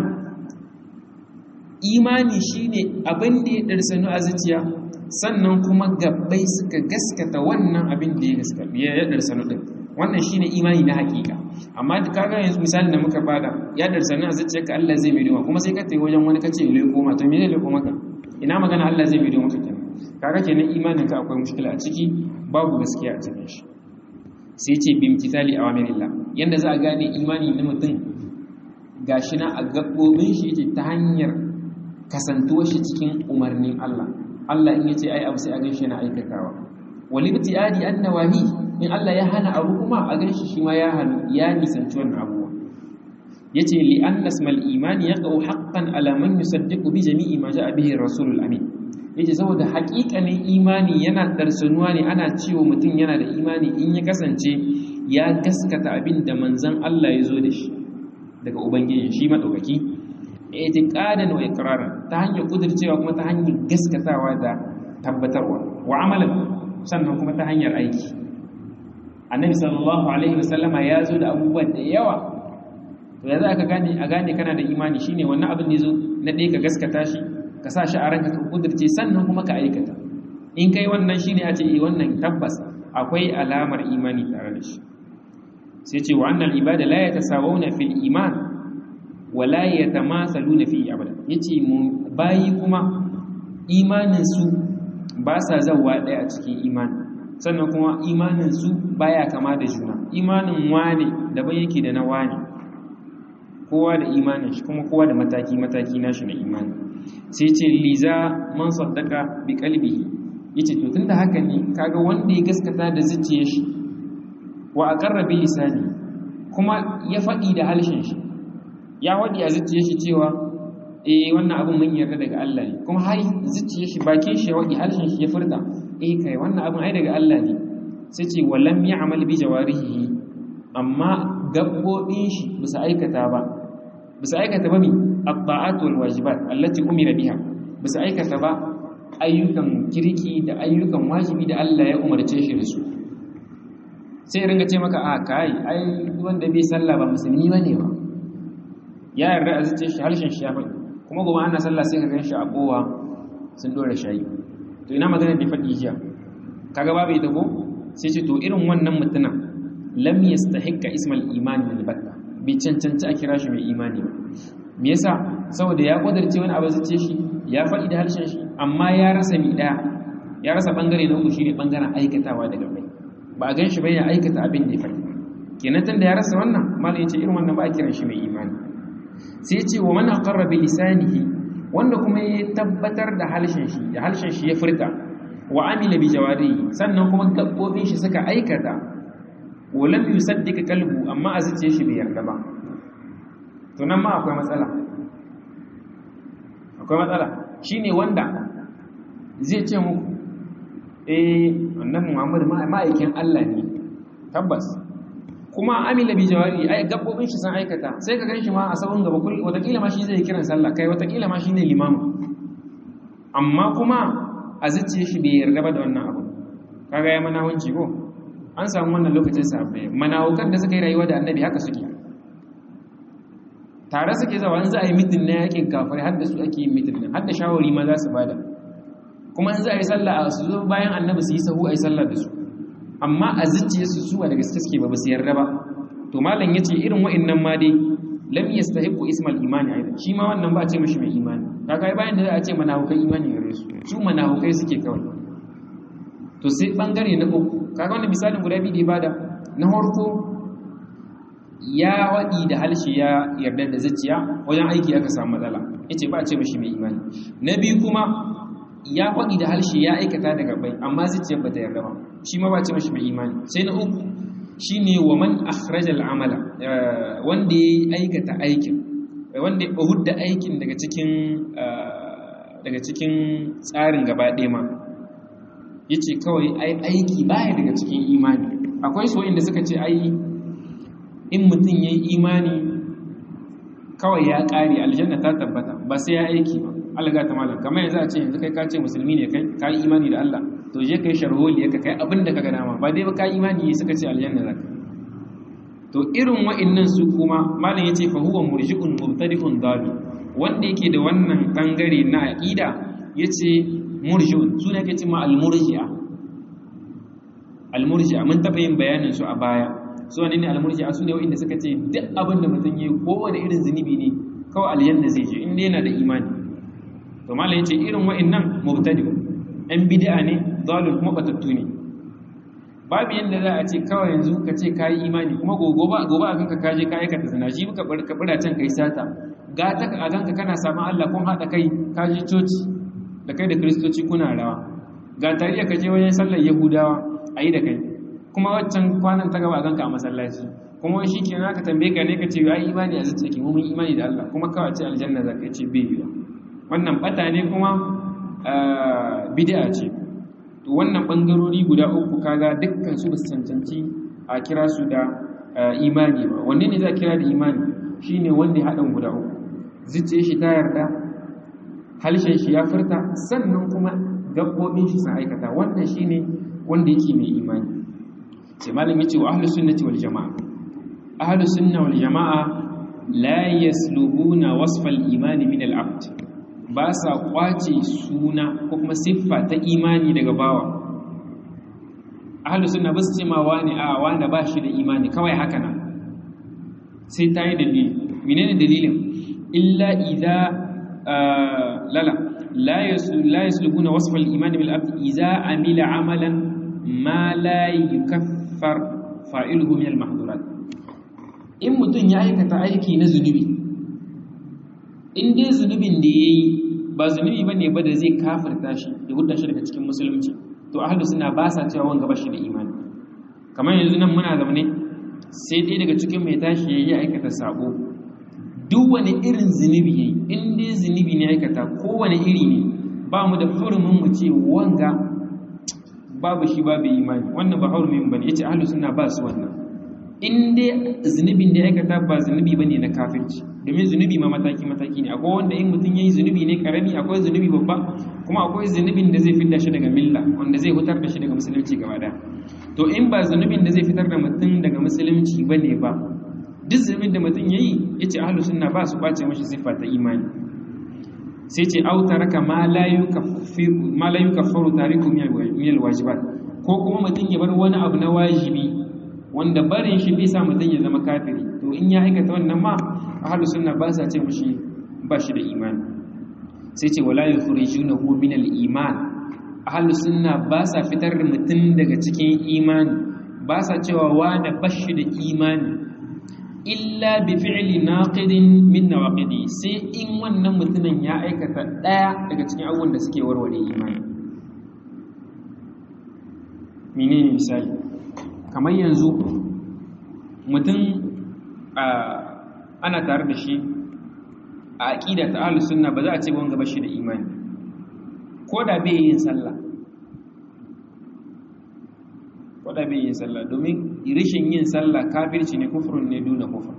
imani shine abin da ya darsanu a zuciya sannan kuma gabbai suka gaskata wannan abin da ya gaskata ya darsanu din wannan shine imani na hakika amma da kaga yanzu misalin da muka bada ya darsanu a zuciyarka Allah zai mai doma kuma sai ka tayi wajen wani kace le koma to me ne le koma ka ina magana Allah zai mai doma ka kenan kaga kenan imanin ka akwai mushkila a ciki babu gaskiya a cikin shi sai ce bi imtithali awamirillah yanda za a gane imani na mutum gashi na a gabbobin shi yake ta hanyar kasantuwar shi cikin umarnin Allah Allah in yace ai abu sai a ganshi yana aikatawa walibti adi annawahi in Allah ya hana abu kuma a ganshi shi ma ya hana ya nisanci wannan abuwa yace li anna ismal imani yaqau haqqan ala man yusaddiqu bi jami'i ma ja'a bihi rasulul amin yace saboda haƙiƙanin imani yana darsanuwa ne ana cewa mutum yana da imani in ya kasance ya gaskata abin da manzon Allah ya zo da shi daga ubangiji shi madaukaki itiqadan wa iqraran ta hanyar kudircewa kuma ta hanyar gaskatawa da tabbatarwa wa amalan sannan kuma ta hanyar aiki annabi sallallahu alaihi wasallama ya zo da abubuwan da yawa to yanzu aka gane a gane kana da imani shine wannan abin da yazo na ɗaya ka gaskata shi ka sa shi a ranka ka kudirce sannan kuma ka aikata in kai wannan shine a ce eh wannan tabbas akwai alamar imani tare da shi sai ce wa annal ibada la yatasawuna fil iman wa la yatamasaluna fi abada yace mu bayi kuma imanin su ba sa zawa daya a cikin imani sannan kuma imanin su baya kama da juna imanin wane daban yake da na wane kowa da imanin shi kuma kowa da mataki mataki nashi na imani sai ce liza man saddaka bi qalbihi yace to tunda haka ne kaga wanda ya gaskata da zuciyar shi wa aqarra bi lisani kuma ya fadi da halshen shi ya wadi a zuciyar shi cewa eh wannan abin mun yarda daga Allah ne kuma har zuciyar shi bakin shi ya wadi halshen shi ya furta eh kai wannan abin ai daga Allah ne sai ce walam ya'mal bi jawarihi amma gabbobin shi bisa aikata ba bisa aikata ba mi at-ta'at wal wajibat allati umira biha bisa aikata ba ayyukan kirki da ayyukan wajibi da Allah ya umarce shi da su sai ringa ce maka a kai ai wanda bai sallah ba musulmi bane ba ya yarda a zuciyar shi harshen shi ya faɗi kuma gobe ana sallah sai ka gan shi a kowa sun dora shayi to ina magana da faɗi jiya kaga babu ita ko sai ce to irin wannan mutumin lam yastahiqqa ismal iman min batta bai cancanci a kira shi mai imani ba me yasa saboda ya kudarce wani abu zuciye shi ya faɗi da harshen shi amma ya rasa mi ɗaya ya rasa bangare na uku shine bangaren aikatawa daga bai ba a gan shi bai ya aikata abin da ya faɗi kenan tunda ya rasa wannan malam yace irin wannan ba a kiran shi mai imani sai ce wa man aqarra bi lisanihi wanda kuma ya tabbatar da harshen shi da harshen shi ya furta wa amila bi jawarihi sannan kuma gabbobin shi suka aikata wa lam yusaddiq qalbu amma a zuciyar shi bai yarda ba to nan ma akwai matsala akwai matsala shine wanda zai ce muku eh annabi Muhammad ma'aikin Allah ne tabbas kuma amila bi jawari ai gabbobin shi sun aikata sai ka ganshi ma a sabon gaba kullu watakila ma shi zai kiran sallah kai watakila ma shine limamu amma kuma a zuciye shi bai yarda ba da wannan abu kaga ya mana wanci ko an samu wannan lokacin sahabbai manawukan da suka yi rayuwa da annabi haka suke tare suke zawa in za a yi mitin na yakin kafirai har da su ake yin mitin har da shawari ma za su bada kuma in za a yi sallah a su zo bayan annabi su yi sahu a yi sallah da su amma a zuciyarsu su ba da gaske suke ba su yarda ba to malam yace irin wa'annan ma dai lam yastahiqu ismal imani aidan shi ma wannan ba a ce mishi mai imani kaga bayan da za a ce manahukai imani gare su su manahukai suke kawai to sai bangare na uku kaga wannan misalin guda biyu da bada na farko ya wadi da halshi ya yarda da zuciya wajen aiki aka samu matsala yace ba a ce mishi mai imani na biyu kuma ya faɗi da harshe ya aikata daga bai amma zuciyar ba ta yarda ba shi ma ba ce mashi mai imani sai na uku shi ne wa man akhraja al'amala wanda ya aikata aikin wanda ya hudda aikin daga cikin daga cikin tsarin gaba ɗaya ma ya ce kawai ai aiki baya daga cikin imani akwai so inda suka ce ai in mutum ya yi imani kawai ya ƙare aljanna ta tabbata ba sai ya aiki ba alga ta malam kamar yanzu a ce yanzu kai ka ce musulmi ne kai ka yi imani da Allah to je kai sharholi ka kai abin da ka ga dama ba dai ba ka yi imani suka ce aljanna zaka to irin wa'annan su kuma malam yace fa huwa murji'un mubtadi'un dabi wanda yake da wannan bangare na aqida yace murji'un su ne yake cewa al-murji'a al-murji'a mun taba yin bayanin su a baya su ne ne al-murji'a su ne wa'anda suka ce duk abin da mutum yayi kowane irin zunubi ne kawai aljanna zai je inda yana da imani to malai yace irin wa'annan mubtadi ɗan bid'a ne zalul kuma batattu ne babu yanda za a ce kawai yanzu ka ce kai imani kuma gogo ba gobe a kanka kaje ka aikata zina shi ka bar ka bura can kai sata ga ta a ganka kana samun Allah kun hada kai kaje coci da kai da kristoci kuna rawa ga tariya ka je wajen sallar yahudawa ayi da kai kuma waccan kwanan ta gaba a ganka a masallaci kuma shi kenan ka tambaye ka ne ka ce ai imani a zuciya ki mun imani da Allah kuma kawai ce aljanna za ka ce bai yiwa wannan bata ne kuma bid'a ce to wannan bangarori guda uku kaga dukkan su ba su cancanci a kira su da imani ba wanne ne za kira da imani shine wanda ya haɗin guda uku zuciyar shi ta yarda halshen shi ya furta sannan kuma gaɓoɓin shi sun aikata wannan shine wanda yake mai imani sai malam yace wa ahlus sunnati wal jamaa ahlus sunna wal jamaa la yaslubuna wasfal imani min al abd ba sa kwace suna ko kuma siffa ta imani daga bawa ahlus sunna ba su ce ma wani a wanda ba shi da imani kawai haka nan sai ta yi dalili menene dalilin illa idza lala la yaslubuna wasfal iman bil abd idza amila amalan ma la yukaffar fa'iluhu min al mahdurat in mutun ya aikata aiki na zunubi in dai zunubin da yayi ba zunubi bane ba da zai kafirta shi da hudda shi daga cikin musulunci to ahlu sunna ba sa cewa wanga bashi da imani kamar yanzu nan muna zaune sai dai daga cikin mai tashi yayi aikata sabo duk wani irin zunubi yayi in dai zunubi ne aikata kowane iri ne ba mu da hurumin mu ce wanga babu shi babu imani wannan ba hurumin bane yace ahlu sunna ba su wannan in dai zunubin da aikata ba zunubi bane na kafirci domin zunubi ma mataki mataki ne akwai wanda in mutum yayi zunubi ne karami akwai zunubi babba kuma akwai zunubin da zai fitar shi daga milla wanda zai hutar da shi daga musulunci gaba daya to in ba zunubin da zai fitar da mutum daga musulunci bane ba duk zunubin da mutum yayi yace ahlus sunna ba su bace mashi siffa ta imani sai ce au taraka ma la yukaffiru ma la yukaffaru tariku min alwajibat ko kuma mutum ya bar wani abu na wajibi wanda barin shi bai sa mutum ya zama kafiri to in ya aikata wannan ma ahlus sunna ba sa ce mashi ba shi da imani sai ce wala yukhrijunahu min al-iman ahlus sunna ba sa fitar da mutum daga cikin imani ba sa cewa wani bashi da imani illa bi fi'li naqidin min nawaqidi sai in wannan mutumin ya aikata daya daga cikin abubuwan da suke warware imani menene misali kamar yanzu mutum ana tare da shi a aqida ta ahlus sunna ba za a ce wanga bashi da imani ko da bai yin sallah ko da bai yin sallah domin rashin yin sallah kafirci ne kufrun ne duna kufur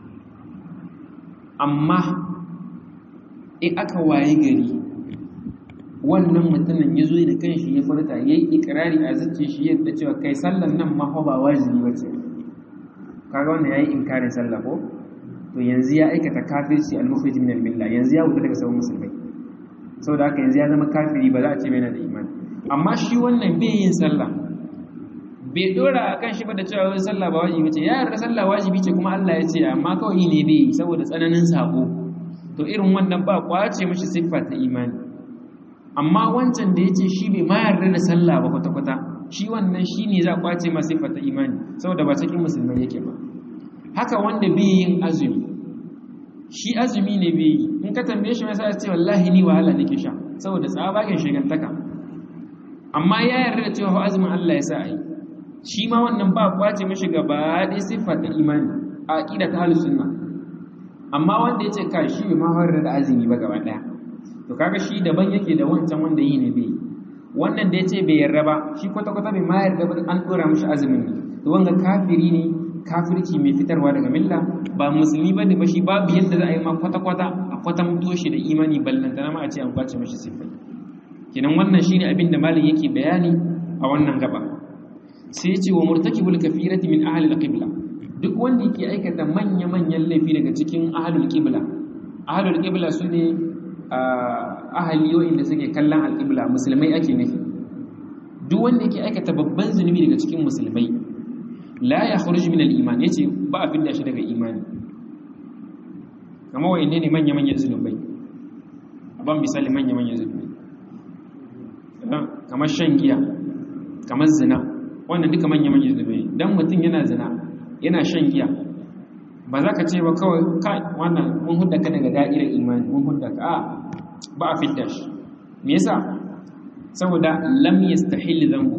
amma in aka waye gari wannan mutumin ya zo da kanshi ya furta ya yi ikirari a zuciya shi yadda cewa kai sallan nan ma ba wajibi ba ce kaga wanda ya yi inkarin sallah ko to yanzu ya aikata kafirci al-mukhrij min al-millah yanzu ya wuce daga sabon musulmai saboda haka yanzu ya zama kafiri ba za a ce bai na da imani amma shi wannan bai yin sallah bai dora a kan shi ba da cewa wani sallah ba wajibi ce ya yarda sallah wajibi ce kuma Allah ya ce amma kawai ne bai yi saboda tsananin sako to irin wannan ba kwace mashi siffa ta imani amma wancan da ya ce shi bai ma yarda da sallah ba kwata-kwata shi wannan shi ne za kwace ma siffa ta imani saboda ba cikin musulmai yake ba haka wanda bai yin azumi shi azumi ne bai yi in ka tambaye shi mai sa ce wallahi ni wahala nake sha saboda tsabagen shigantaka amma ya yarda da cewa azumin Allah ya sa a yi shi ma wannan ba kwace mashi gaba ɗaya siffar da imani a aƙida ta halin sunna amma wanda ya ce ka shi ma horar da azumi ba gaba ɗaya to kaga shi daban yake da wancan wanda yi ne bai wannan da ya ce bai yarda ba shi kwata-kwata bai ma yarda ba an ɗora mashi azumin ne to wanga kafiri ne kafirci mai fitarwa daga milla ba musulmi ba ne ba shi babu yadda za a yi ma kwata-kwata a kwatanto shi da imani ballantana ma a ce an kwace mashi siffai kenan wannan shine abin da malam yake bayani a wannan gaba sai ce wa murtakibul kafirati min ahli al-qibla duk wanda yake aikata manya-manyan laifi daga cikin ahlul qibla ahlul qibla sune ahli da suke kallon al-qibla musulmai ake nufi duk wanda yake aikata babban zunubi daga cikin musulmai la yakhruj min al-iman yace ba a fidda shi daga imani kamar wayanne ne manya-manyan zunubai ban misali manya-manyan zunubai kamar shan giya kamar zina wannan duka manya-manyan zunubai dan mutum yana zina yana shan giya ba za ka ce ba kawai kai wannan mun hudda ka daga da'irar imani mun hudda ka a ba a fidda shi me yasa saboda lam yastahil dhanbu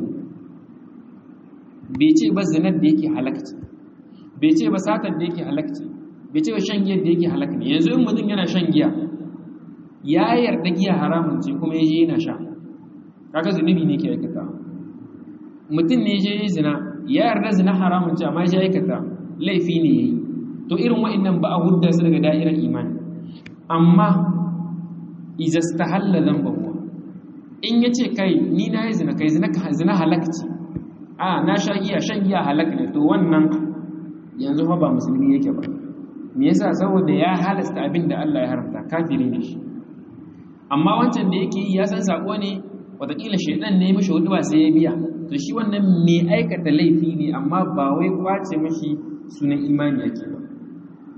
bai ce ba zinar da yake halakci bai ce ba satar da yake halakci bai ce ba shan giyar da yake halak ne yanzu in mutum yana shan giya ya yarda giya haramun ce kuma ya je yana sha kaga zunubi ne ke aikata mutum ne je yi zina ya yarda zina haramun ce amma ya aikata laifi ne yayi to irin wa'annan ba a hudda su daga da'irar imani amma iza stahalla dhanbahu in yace kai ni na yi zina kai zina zina halakci a na sha giya shan giya halak ne to wannan yanzu fa ba musulmi yake ba me yasa saboda ya halasta abin da Allah ya haramta kafiri ne shi amma wancan da yake yi ya san sako ne watakila shaidan ne mishi hudu ba sai ya biya to shi wannan mai aikata laifi ne amma ba wai kwace mashi sunan imani yake ba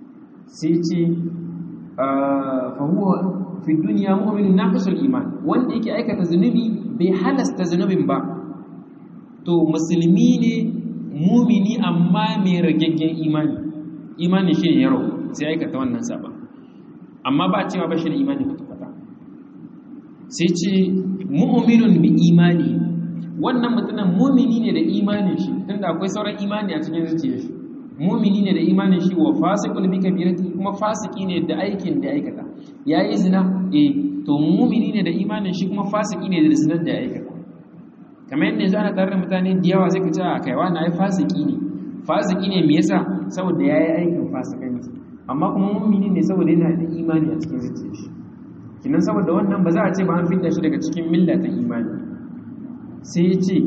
sai ce fa huwa fi dunya mu'minun naqisul iman wanda yake aikata zunubi bai halasta zunubin ba to musulmi ne mumini amma mai ragaggen imani imani shi ne yaro sai aikata wannan saba amma ba cewa ba shi da imani kwata-kwata sai ce mu'minun bi imani wannan mutumin mumini ne da imanin shi tunda akwai sauran imani a cikin zuciyar shi mumini ne da imanin shi wa fasiqul bi kabirati kuma fasiki ne da aikin da aikata yayi zina eh to mumini ne da imanin shi kuma fasiki ne da zinar da ya aikata kamar yadda yanzu ana tare da mutane da yawa zai ka ce a kaiwa na ai fasiki ne fasiki ne me yasa saboda yayi aikin fasikanci amma kuma mumini ne saboda yana da imani a cikin zuciyar shi kinan saboda wannan ba za a ce ba an fidda shi daga cikin milla ta imani sai ya ce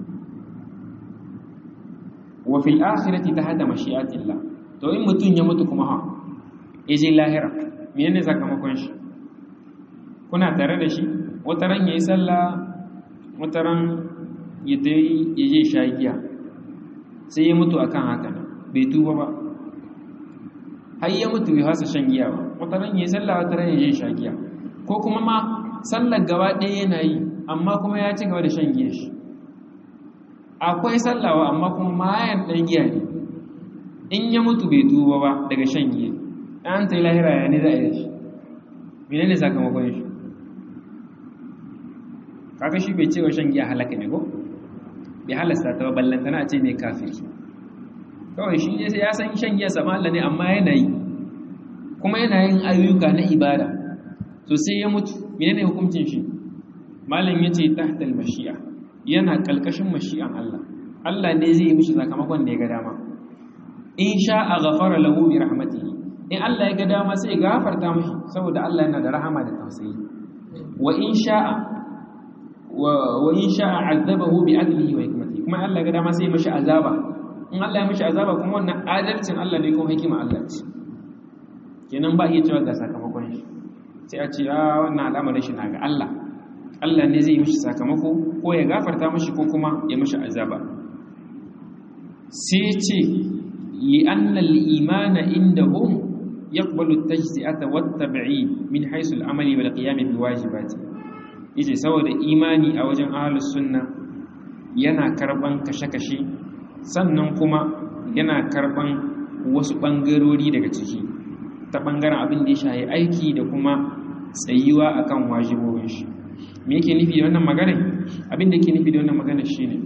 wa fil akhirati tahta mashi'atillah to in mutun ya mutu kuma ha yaje lahira menene sakamakon shi kuna tare da shi wata ran yayi sallah wata ran ya dai yaje shagiya sai ya mutu akan haka bai tuba ba har ya mutu bai hasa shan giya ba wata ran yayi sallah wata ran yaje shagiya ko kuma ma sallar gaba ɗaya yana yi amma kuma ya ci gaba da shan giya shi akwai sallawa amma kuma mayan ɗan giya ne in ya mutu bai tuba ba daga shan giya an ta yi lahira ya ne za a yi shi mene ne sakamakon shi kaga shi bai cewa shan giya halaka ne ko bai halasta ta ballantana a ce ne kafiri kawai shi ne ya san shan giya sama Allah ne amma yana yi kuma yana yin ayyuka na ibada to sai ya mutu mene ne hukuncin shi malam ya ce tahtal mashi'a yana kalkashin mashi'an Allah Allah ne zai yi mishi sakamakon da ya ga dama in sha'a ghafara lahu bi rahmatihi in Allah ya ga dama sai ya gafarta mishi saboda Allah yana da rahama da tausayi wa in sha'a wa in sha'a azabahu bi adlihi wa hikmatihi kuma Allah ya ga dama sai ya mishi azaba in Allah ya mishi azaba kuma wannan adalcin Allah ne kuma hikima Allah ce kenan ba iya cewa ga sakamakon shi sai a ce a wannan al'amarin shi na ga Allah Allah ne zai mishi sakamako ko ya gafarta mishi ko kuma ya mishi azaba sai ce li anna al-imana indahum yaqbalu at-tajzi'ata wat-tab'id min haythu al-amali wal qiyam bi wajibati yace saboda imani a wajen ahlus sunna yana karban kashe-kashe sannan kuma yana karban wasu bangarori daga ciki ta bangaren abin da ya shahi aiki da kuma tsayuwa akan wajibobin shi me yake nufi da wannan magana abin da yake nufi da wannan magana shine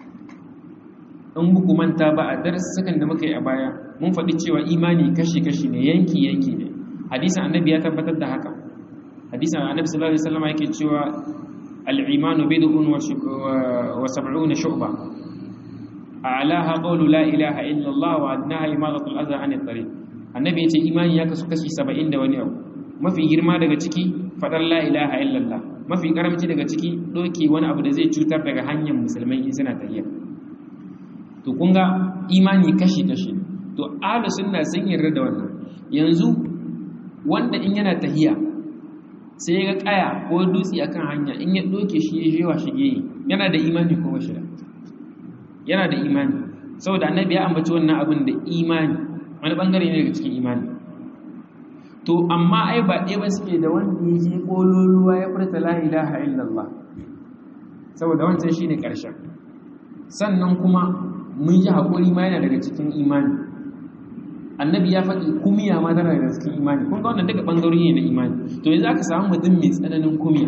in buku manta ba a darussakan da muka yi a baya mun faɗi cewa imani kashi-kashi ne yanki-yanki ne hadisan annabi ya tabbatar da haka hadisan annabi sallallahu alaihi wasallam yake cewa al-imanu bid'un wa sab'una shu'ba a'laha qawlu la ilaha illa Allah wa adnaha imadatu al-adha 'an at-tariq annabi yace imani ya kasu kashi 70 da wani abu mafi girma daga ciki fadar la ilaha illa Allah mafi karamci daga ciki doke wani abu da zai cutar daga hanyar musulmai in suna tafiya to kun ga imani kashi-kashi to ahlu sunna sun yarda da wannan yanzu wanda in yana tahiya sai ya ga kaya ko dutse akan hanya in ya doke shi ya jewa shige yana da imani ko bashi da yana da imani saboda annabi ya ambaci wannan abin da imani wani bangare ne daga cikin imani to amma ai ba ɗaya ba suke da wanda ya je kololuwa ya furta la ilaha illallah saboda wancan shine ƙarshen sannan kuma mun ji haƙuri ma yana daga cikin imani annabi ya faɗi kumiya ma tana daga cikin imani kun ga wannan duka ɓangarori ne na imani to yanzu aka samu mutum mai tsananin kumiya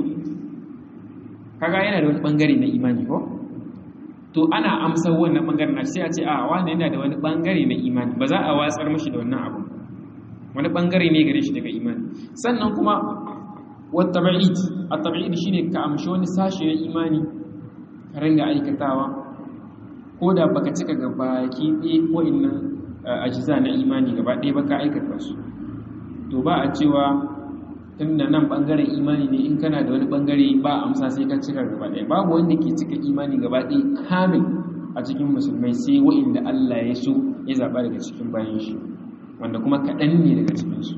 kaga yana da wani ɓangare na imani ko to ana amsar wannan ɓangare na sai a ce a wani yana da wani ɓangare na imani ba za a watsar mashi da wannan abu wani ɓangare ne gare shi daga imani sannan kuma wata ba'id a tabi'id shine ka amshi wani sashe na imani ka ringa aikatawa ko da baka cika gaba ki ɗaya ko inna ajiza na imani gaba ɗaya baka aikata su to ba a cewa tun da nan ɓangaren imani ne in kana da wani ɓangare ba amsa sai ka cika gaba ɗaya babu wanda ke cika imani gaba ɗaya kamil a cikin musulmai sai wa'inda Allah ya so ya zaɓa daga cikin bayan shi wanda kuma kaɗan ne daga cikinsu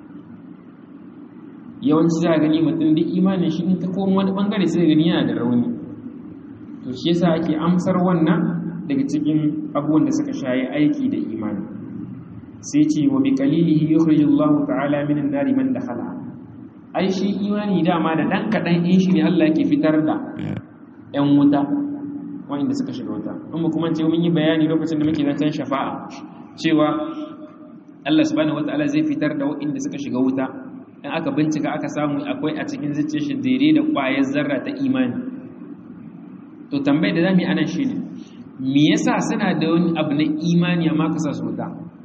yawanci za a gani mutum duk imanin shi in ta koma wani ɓangare sai gani yana da rauni to shi yasa ake amsar wannan daga cikin abubuwan da suka shayi aiki da imani sai ce wa bi qalilihi yukhrijullahu ta'ala minan nari man dakhala ai shi imani dama da dan kadan in shi ne Allah yake fitar da ƴan wuta wanda suka shiga wuta in mu kuma ce mun yi bayani lokacin da muke zancen shafa'a cewa Allah subhanahu wataala zai fitar da waɗanda suka shiga wuta in aka bincika aka samu akwai a cikin zuciyar shi dare da ƙwayar zarra ta imani to tambayar da zamu yi anan shine me yasa suna da wani abu na imani amma ka sa su wuta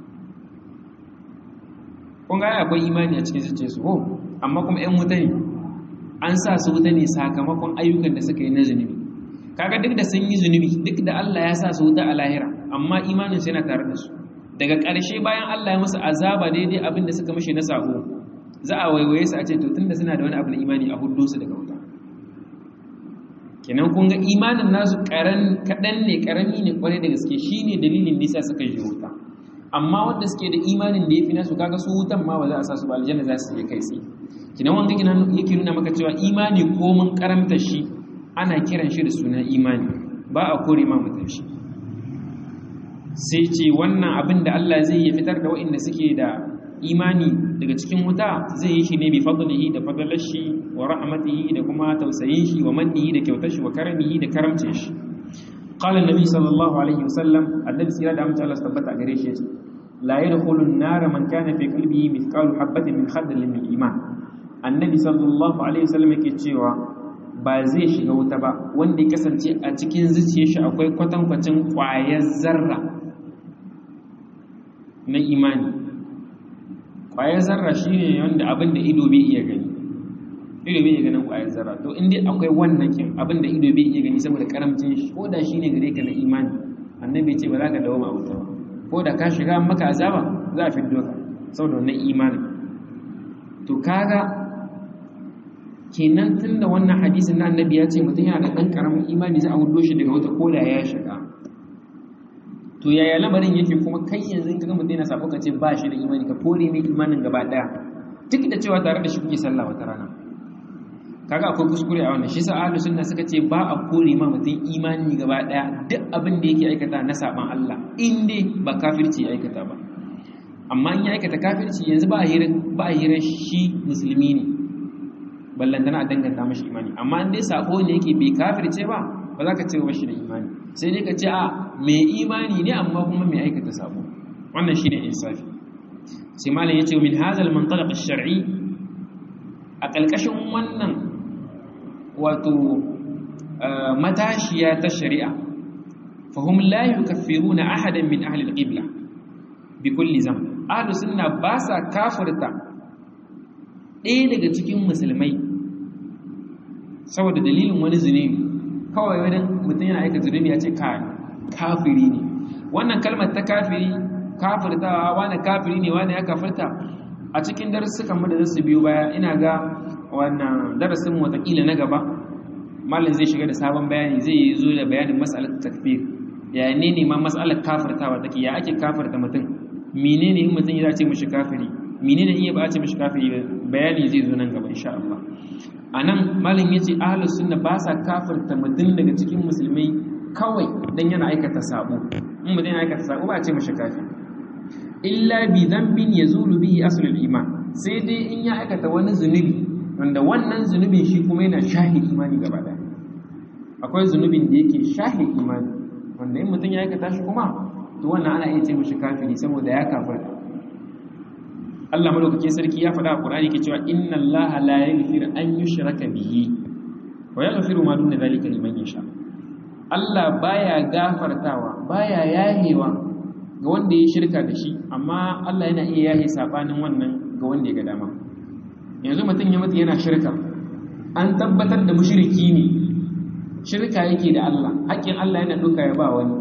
kun ga akwai imani a cikin zuciyarsu ko amma kuma ƴan wuta ne an sa su wuta ne sakamakon ayyukan da suka yi na zunubi kaga duk da sun yi zunubi duk da Allah ya sa su wuta a lahira amma imanin su yana tare da su daga ƙarshe bayan Allah ya musu azaba daidai abin da suka mishi na sako za a waiwaye su a ce to tunda suna da wani abu na imani a hudu su daga wuta kenan kun ga imanin nasu karan kadan ne karami ne kwarai da gaske shine dalilin nisa suka je wuta amma wanda suke da imanin da yafi nasu kaga su wutan ma ba za a sa su ba aljanna za su je kai tsaye kenan wanda yake nuna maka cewa imani ko mun karamta shi ana kiran shi da suna imani ba a kore ma mutum shi sai ce wannan abin da Allah zai yi fitar da waɗanda suke da imani daga cikin wuta zai yi shi ne bi fadlihi da fadlar shi wa rahmatihi da kuma tausayin shi wa mannihi da kyautar shi wa karamihi da karamcin shi qala annabi sallallahu alaihi wasallam annabi sira da amince Allah tabbata gare shi yace la yadkhulu an-nar man kana fi qalbihi mithqalu habatin min khardal min iman annabi sallallahu alaihi wasallam yake cewa ba zai shiga wuta ba wanda ya kasance a cikin zuciyar shi akwai kwatankwacin ƙwayar zarra na imani ƙwayar zarra shi ne wanda abin da ido bai iya gani ido bai iya ganin ƙwayar zarra to in dai akwai wannan kin abin da ido bai iya gani saboda karamcin shi ko da shi ne gare ka na imani annabi ce ba za ka dawo ma wuta ba ko da ka shiga maka azaba za a fiddo ka saboda wannan imani to kaga kenan tun da wannan hadisin na annabi ya ce mutum yana da ɗan ƙaramin imani za a hudo shi daga wata koda ya shiga to yaya lamarin yake kuma kai yanzu in kaga mutum yana sabo ka ce ba shi da imani ka kore mai imanin gaba ɗaya duk da cewa tare da shi kuke sallah wata rana kaga akwai kuskure a wannan shi sa ahlus sunna suka ce ba a kore ma mutum imani gaba ɗaya duk abin da yake aikata na saban Allah in dai ba kafirci ya aikata ba amma in ya aikata kafirci yanzu ba a hira ba a hira shi musulmi ne ballantana a danganta mashi imani amma in dai sako ne yake bai kafirce ba ba za ka ce ba shi da imani sai dai ka ce a mai imani ne amma kuma mai aikata sako wannan shine insafi sai malam yace min hazal mantalaq ash-shar'i a kalkashin wannan wato matashiya ta shari'a fahum la yukaffiruna ahadan min ahli al-qibla bi kulli zam ahlus sunna ba sa kafirta ɗaya daga cikin musulmai saboda dalilin wani zunubi kawai wani mutum yana aika zunubi ya ce kafiri ne wannan kalmar ta kafiri kafirtawa wani kafiri ne wani ya kafirta a cikin darussukan mu da zasu biyo baya ina ga wannan darasin watakila na gaba malam zai shiga da sabon bayani zai yi zo da bayanin mas'alar takfir ya ne ne ma mas'alar kafirtawa take ya ake kafirta mutum menene in mutum ya ce mishi kafiri menene iya ba a ce mishi kafiri bayani zai zo nan gaba insha Allah anan malam yace ahlus sunna ba sa kafirta mutum daga cikin musulmai kawai dan yana aikata sabo in mutum yana aikata sabo ba a ce mishi kafiri illa bi dhanbin yazulu bihi aslul iman sai dai in ya aikata wani zunubi wanda wannan zunubin shi kuma yana shahi imani gaba daya akwai zunubin da yake shahi imani wanda in mutum ya aikata shi kuma to wannan ana iya ce mishi kafiri saboda ya kafirta Allah madaukakin sarki ya faɗa a Qur'ani ke cewa inna Allah la yaghfiru an yushraka bihi wa yaghfiru ma duna zalika liman yasha Allah baya gafartawa baya yahewa ga wanda ya shirka da shi amma Allah yana iya yahe sabanin wannan ga wanda ya ga dama yanzu mutum ya mutu yana shirka an tabbatar da mushriki ne shirka yake da Allah haƙƙin Allah yana duka ya ba wani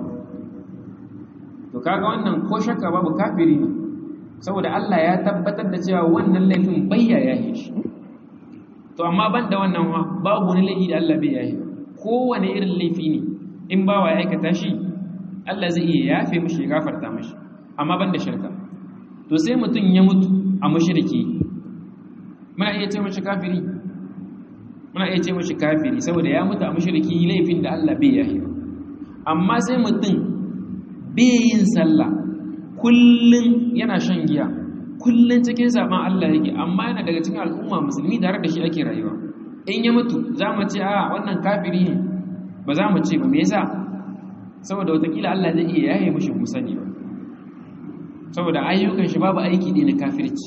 to kaga wannan ko shakka babu kafiri ne saboda Allah ya tabbatar da cewa wannan laifin bayya yahe shi to amma ban da wannan wa babu wani laifi da Allah bai yahe kowane irin laifi ne in bawa ya aikata shi Allah zai iya yafe mishi ya gafarta mishi amma ban da shirka to sai mutum ya mutu a mushriki muna iya ce mishi kafiri muna iya ce mishi kafiri saboda ya mutu a mushriki laifin da Allah bai yahe amma sai mutum bai yin sallah kullun yana shan giya kullun cikin zaben Allah yake amma yana daga cikin al'umma musulmi tare da shi ake rayuwa in ya mutu za mu ce a wannan kafiri ne ba za mu ce ba me yasa saboda watakila Allah zai iya yaye mishi musani ba saboda ayyukan shi babu aiki ne na kafirci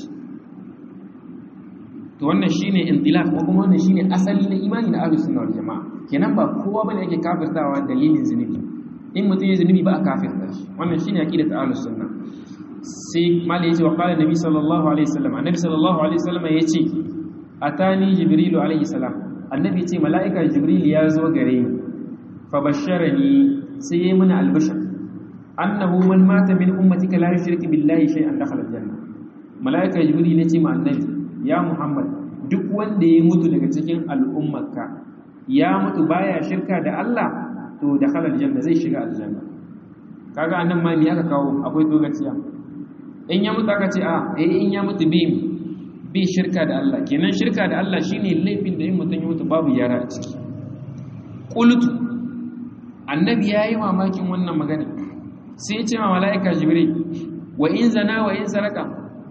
to wannan shine intilaq ko kuma wannan shine asali na imani na ahlus sunna wal jamaa kenan ba kowa bane yake kafirtawa dalilin zunubi in mutum ya zunubi ba a kafirta shi wannan shine aqidat ahlus sunna sai malai yace wa qala nabi sallallahu alaihi wasallam annabi sallallahu alaihi wasallam yace atani jibrilu alaihi salam annabi yace malaika jibril ya zo gare ni fa basharani sai yayi mana albashar annahu man mata min ummatika la yushriku billahi shay'an dakhala aljanna malaika jibril yace ma annabi ya muhammad duk wanda ya mutu daga cikin al'ummarka ya mutu baya shirka da Allah to dakhala aljanna zai shiga aljanna kaga annan ma me aka kawo akwai dogaciya in ya mutu aka ce a eh in ya mutu bi bi shirka da Allah kenan shirka da Allah shine laifin da in mutum ya mutu babu yara a ciki qultu annabi yayi mamakin wannan magana sai ya ce ma malaika jibril wa in zana wa in saraka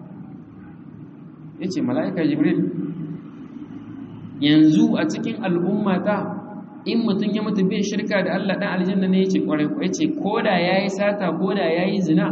yace malaika jibril yanzu a cikin al'ummata in mutum ya mutu bai shirka da Allah dan aljanna ne yace kwarai ko yace koda yayi sata koda yayi zina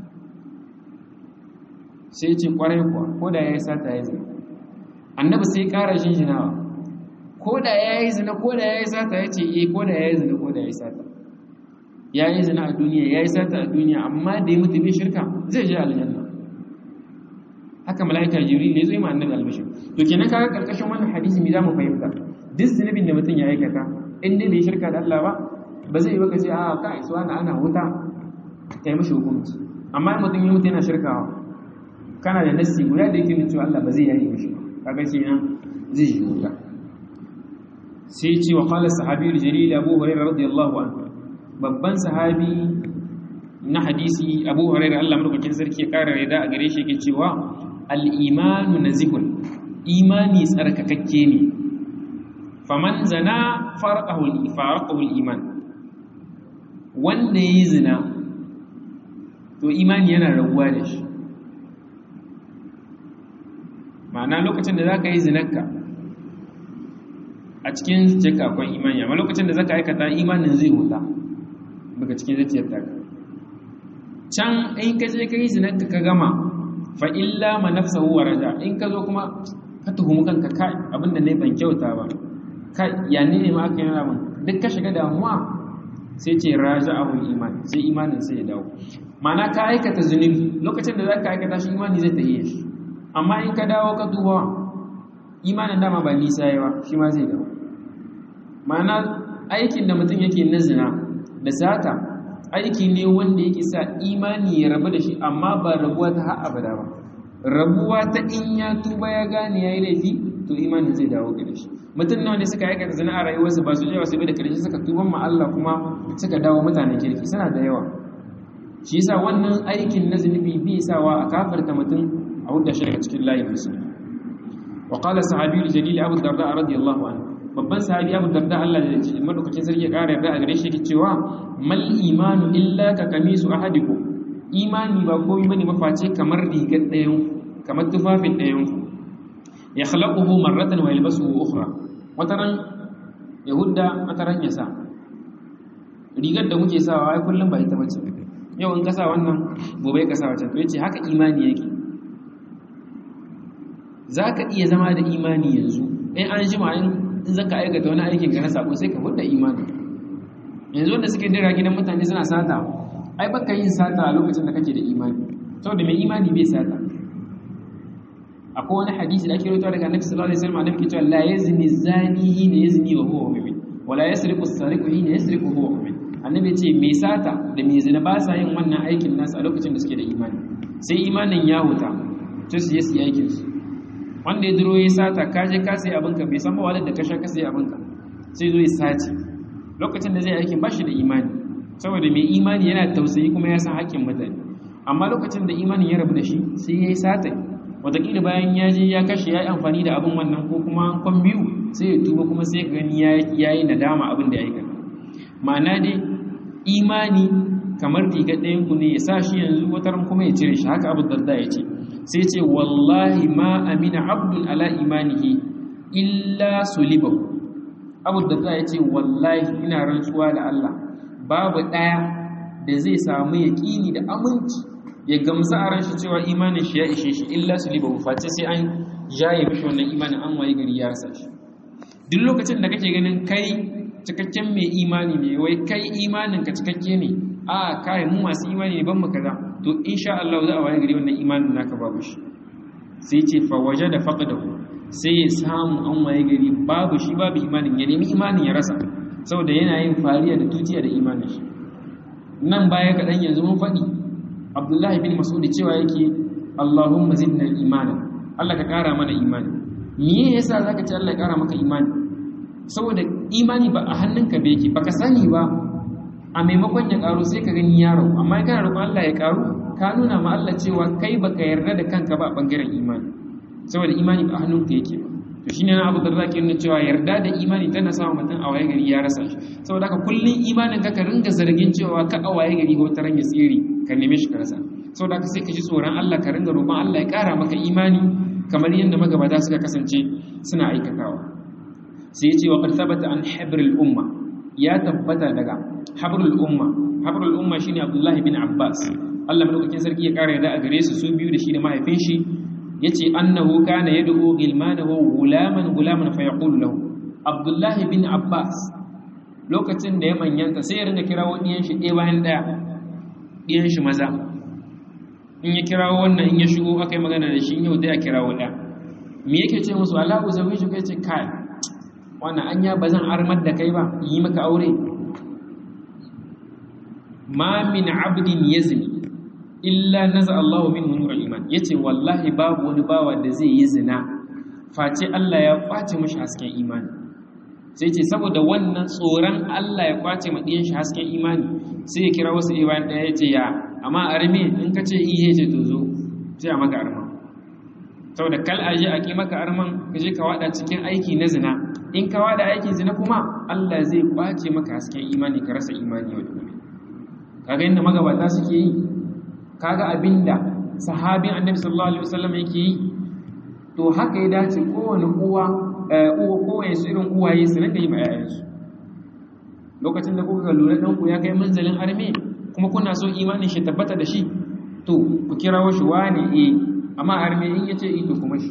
sai yace kwarai kuwa koda yayi sata yayi zina annabi sai ƙara jinjinawa koda yayi zina koda yayi sata yace eh koda yayi zina koda yayi sata yayi zina a duniya yayi sata a duniya amma da ya mutu bai shirka zai je aljanna haka malaika jibril ne zai ma annabi albashir to kenan kaga karkashin wannan hadisi me zamu fahimta duk zunubin da mutum ya aikata in dai bai shirka da Allah ba ba zai yi baka ce a ka isuwa na ana wuta kai mashi hukunci amma in mutum ya mutu yana shirkawa kana da nassi guda da yake nuna cewa Allah ba zai yayi mishi kaga kenan zai yi wuta sai ce wa qala sahabi jalil Abu Hurairah radiyallahu anhu babban sahabi na hadisi Abu Hurairah Allah madaukakin sarki ya kara rida a gare shi yake cewa al-imanu nazihun imani tsarkakakke ne faman zana farqahu iman wanda yayi zina to imani yana raguwa da shi ma'ana lokacin da zaka yi zinarka a cikin jaka akwai imani amma lokacin da zaka aikata imanin zai huta daga cikin zuciyar ta can in ka je ka yi zinarka ka gama fa illa ma nafsahu wa raja in ka zo kuma ka tuhumu kanka kai abinda ne ban kyauta ba kai ya ne ne ma aka yi ramin duk ka shiga damuwa sai ce raja abun iman sai imanin sai ya dawo mana ka aikata zunubi lokacin da za ka aikata shi imani zai tahiye shi amma in ka dawo ka duba imanin dama ba nisa yawa shi ma zai dawo mana aikin da mutum yake na zina da sata aiki ne wanda yake sa imani ya rabu da shi amma ba rabuwa ta har abada ba rabuwa ta in ya tuba ya gane ya yi laifi to imanin zai dawo gare shi mutum nawa ne suka aikata zina a rayuwarsu ba su yawa su bai da karshe suka tuban ma Allah kuma suka dawo mutanen kirki suna da yawa shi yasa wannan aikin na zunubi bi sawa a kafarta mutum a hudda shi daga cikin layin musulmi wa qala sahabi jalil abu darda radiyallahu anhu babban sahabi abu darda Allah da madaukakin sarki ya kara yarda a gare shi yake cewa mal imanu illa ka kamisu ahadikum imani ba komai bane maface kamar rigar ɗayan kamar tufafin ɗayan ya khalaquhu marratan wa yalbasuhu ukhra wataran yahudda wataran yasa rigar da muke sawa ai kullum ba ita bace yau in ka sa wannan gobe ka sa wancan to yace haka imani yake zaka iya zama da imani yanzu in an jima in zaka aikata wani aikin ka na sako sai ka hudda imani yanzu wanda suke dira gidan mutane suna sata ai baka yin sata a lokacin da kake da imani saboda mai imani bai sata akwai wani hadisi da ake rawaito daga Annabi sallallahu alaihi wasallam annabi ke cewa la yazni zani hina yazni wa huwa mu'min wa la yasriqu as-sariqu hina yasriqu wa huwa mu'min annabi ce mai sata da mai zina ba sa yin wannan aikin nasu a lokacin da suke da imani sai imanin ya huta to su yi su aikin su wanda ya duro ya sata ka je ka sai abinka bai san ba walar da ka sha ka sai abinka sai zo ya sace lokacin da zai aikin ba shi da imani saboda mai imani yana tausayi kuma ya san hakkin mutane amma lokacin da imanin ya rabu da shi sai ya yi sata wataƙila bayan ya je ya kashe ya yi amfani da abin wannan ko kuma kwan biyu sai ya tuba kuma sai gani ya yi nadama abin da ya aikata ma'ana dai imani kamar riga ɗayan ku ne ya sa shi yanzu wata ran kuma ya cire shi haka abu darda ya ce sai ce wallahi ma amina abdul ala imanihi illa sulibahu abu darda ya ce wallahi ina rantsuwa da Allah babu ɗaya da zai samu yaƙini da aminci ya gamsa a ran shi cewa imanin shi ya ishe shi illa sulibahu face sai an jaye mishi wannan imanin an waye gari ya rasa shi duk lokacin da kake ganin kai cikakken mai imani ne wai kai imanin ka cikakke ne a kai mu masu imani ne ban mu kaza to insha Allah za a waye gari wannan imanin naka babu shi sai ce fa wajada faqdahu sai ya samu an waye gari babu shi babu imanin ya nemi imanin ya rasa saboda yana yin fariya da tutiya da imanin shi nan baya kaɗan yanzu mun faɗi abdullahi bin mas'ud cewa yake allahumma zidna imana Allah ka ƙara mana imani me yasa zaka ce Allah ya ƙara maka imani saboda imani ba a hannunka ba yake baka sani ba a maimakon ya ƙaru sai ka gani yaro amma kana roƙon Allah ya ƙaru ka nuna ma Allah cewa kai baka yarda da kanka ba a bangaren imani saboda imani ba a hannunka yake ba to shine na Abu Darda ke nuna cewa yarda da imani tana sa mutum a waye gari ya rasa shi saboda haka kullun imanin ka ka ringa zargin cewa ka a waye gari wata ran ya tsiri ka neme shi ka rasa saboda haka sai ka ji tsoron Allah ka ringa roƙon Allah ya ƙara maka imani kamar yadda magabata suka kasance suna aikatawa sai ya ce wa qad thabata an habrul umma ya tabbata daga habrul umma habrul umma shine Abdullahi bin Abbas Allah madaukakin sarki ya ƙara yarda a gare su su biyu da shi da mahaifin shi yace annahu kana yad'u gilmanahu gulaman gulaman fa yaqulu lahu Abdullahi bin Abbas lokacin da ya manyanta sai ya ringa kirawo diyan shi ɗaya bayan ɗaya diyan shi maza in ya kirawo wannan in ya shigo aka yi magana da shi yau da ya kirawo ɗaya me yake ce musu Allahu zawiju kai ce kai wannan anya bazan armar da kai ba yi maka aure ma min abdin yazni illa naza Allahu minhu nurul iman yace wallahi babu wani bawa da zai yi zina face Allah ya kwace mishi hasken imani sai ce saboda wannan tsoron Allah ya kwace ma diyan shi hasken imani sai ya kira wasu iban daya yace ya amma arme in ka ce ihe ce to zo sai a maka arma saboda kal aje a ki maka arman ka je ka wada cikin aiki na zina in ka wada aikin zina kuma Allah zai kwace maka hasken imani ka rasa imani yau da gobe kaga inda magabata suke yi kaga abinda sahabin annabi sallallahu alaihi wasallam yake yi to haka ya dace kowane uwa uwa kowaye su irin uwaye su rinka yi ma yayansu lokacin da kuka lura dan ku ya kai manzalin arme kuma kuna so imanin shi tabbata da shi to ku kirawo shi wane eh amma arme in yace eh to kuma shi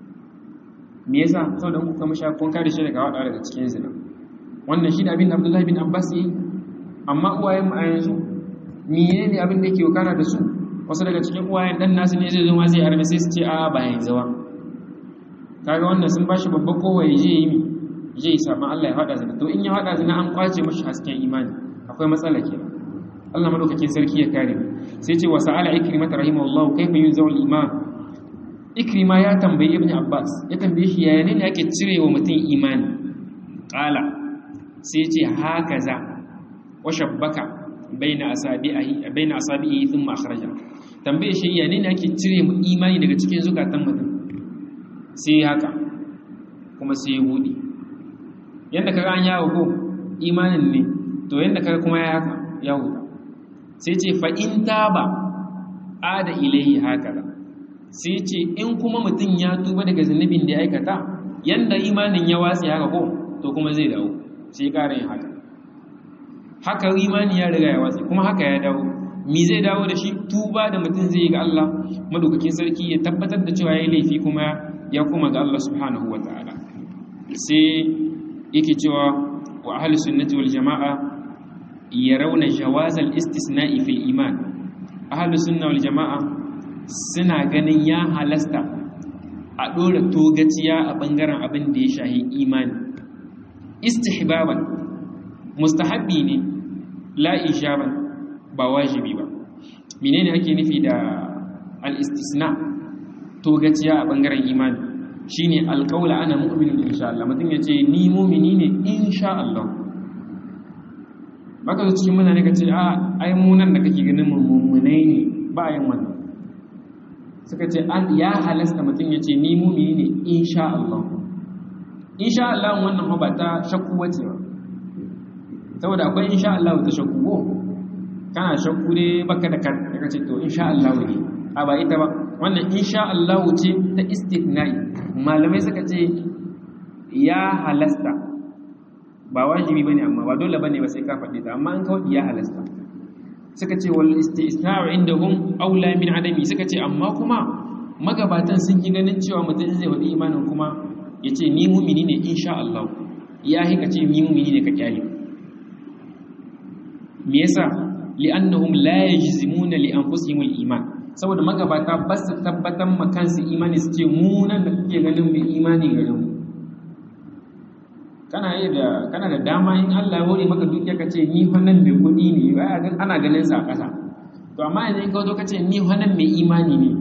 me yasa saboda ku kuma sha kun kare shi daga wada daga cikin zina wannan shi da abin da Abdullahi bin Abbas yi amma uwayen mu a yanzu miye ne abin da yake wakana da su wasu daga cikin uwayen dan nasu ne zai zo ma zai arme sai su ce a ba yanzu ba kaga wannan sun bashi babba kowa ya je yi mi je yi saban Allah ya hada zina to in ya hada zina an kwace mashi hasken imani akwai matsala ke Allah madaukakin sarki ya kare mu sai ce wa sa'ala ikrima rahimahullahu kayfa yunzaw al-iman ikrima ya tambayi ibn abbas ya tambaye shi yaya ne ake cire wa mutum imani qala sai ce hakaza wa shabbaka baina asabi'i baina asabi'i thumma akhraja tambaye shi ya ne ake cire mu imani daga cikin zukatan mutum sai haka kuma sai ya bude yanda kaga an yawo ko imanin ne to yanda kaga kuma ya haka ya huta sai ce fa in taba ada ilayhi hakaza sai ce in kuma mutum ya tuba daga zunubin da ya aikata yanda imanin ya watsi haka ko to kuma zai dawo sai ƙara yin haka haka imani ya riga ya watsi kuma haka ya dawo mi zai dawo da shi tuba da mutum zai ga Allah madaukakin sarki ya tabbatar da cewa ya laifi kuma ya kuma ga Allah subhanahu wa ta'ala sai yake cewa wa ahli sunnati wal jama'a yarawna jawaz al istisna'i fil iman ahli sunna wal jama'a suna ganin ya halasta a dora togaciya a bangaren abin da ya shahi imani istihbaban mustahabbi ne la ijaban ba wajibi ba menene ake nufi da al-istisna togaciya a bangaren imani shine alqaula ana mu'minun insha Allah mutum yace ni mu'mini ne insha Allah baka zo cikin mutane kace a ai mu nan da kake ganin mu mu'minai ne ba yin wannan suka ce an ya halasta mutum yace ni mu'mini ne insha Allah insha Allah wannan ba ta shakku wace ba saboda akwai insha Allah ta shakku ko kana shakku dai baka da kan ka ce to insha Allah ne a ba ita ba wannan insha Allah ce ta istithna'i malamai suka ce ya halasta ba wajibi bane amma ba dole bane ba sai ka faɗi ta amma an kawai ya halasta suka ce wal istisna'u indahum aula min adami suka ce amma kuma magabatan sun yi ganin cewa mutum zai wadi imanin kuma yace ni mu'mini ne insha Allah ya hika ce ni mu'mini ne ka kyale me yasa li'annahum la yajzimuna li anfusihim al-iman saboda magabata ba su tabbatar ma kansu imani su ce mu nan da kuke ganin mai imani garin mu kana yi da kana da dama in Allah ya hore maka dukiya ka ce ni wannan mai kuɗi ne ana ganin sa a ƙasa to amma yanzu in ka zo ka ce ni wannan mai imani ne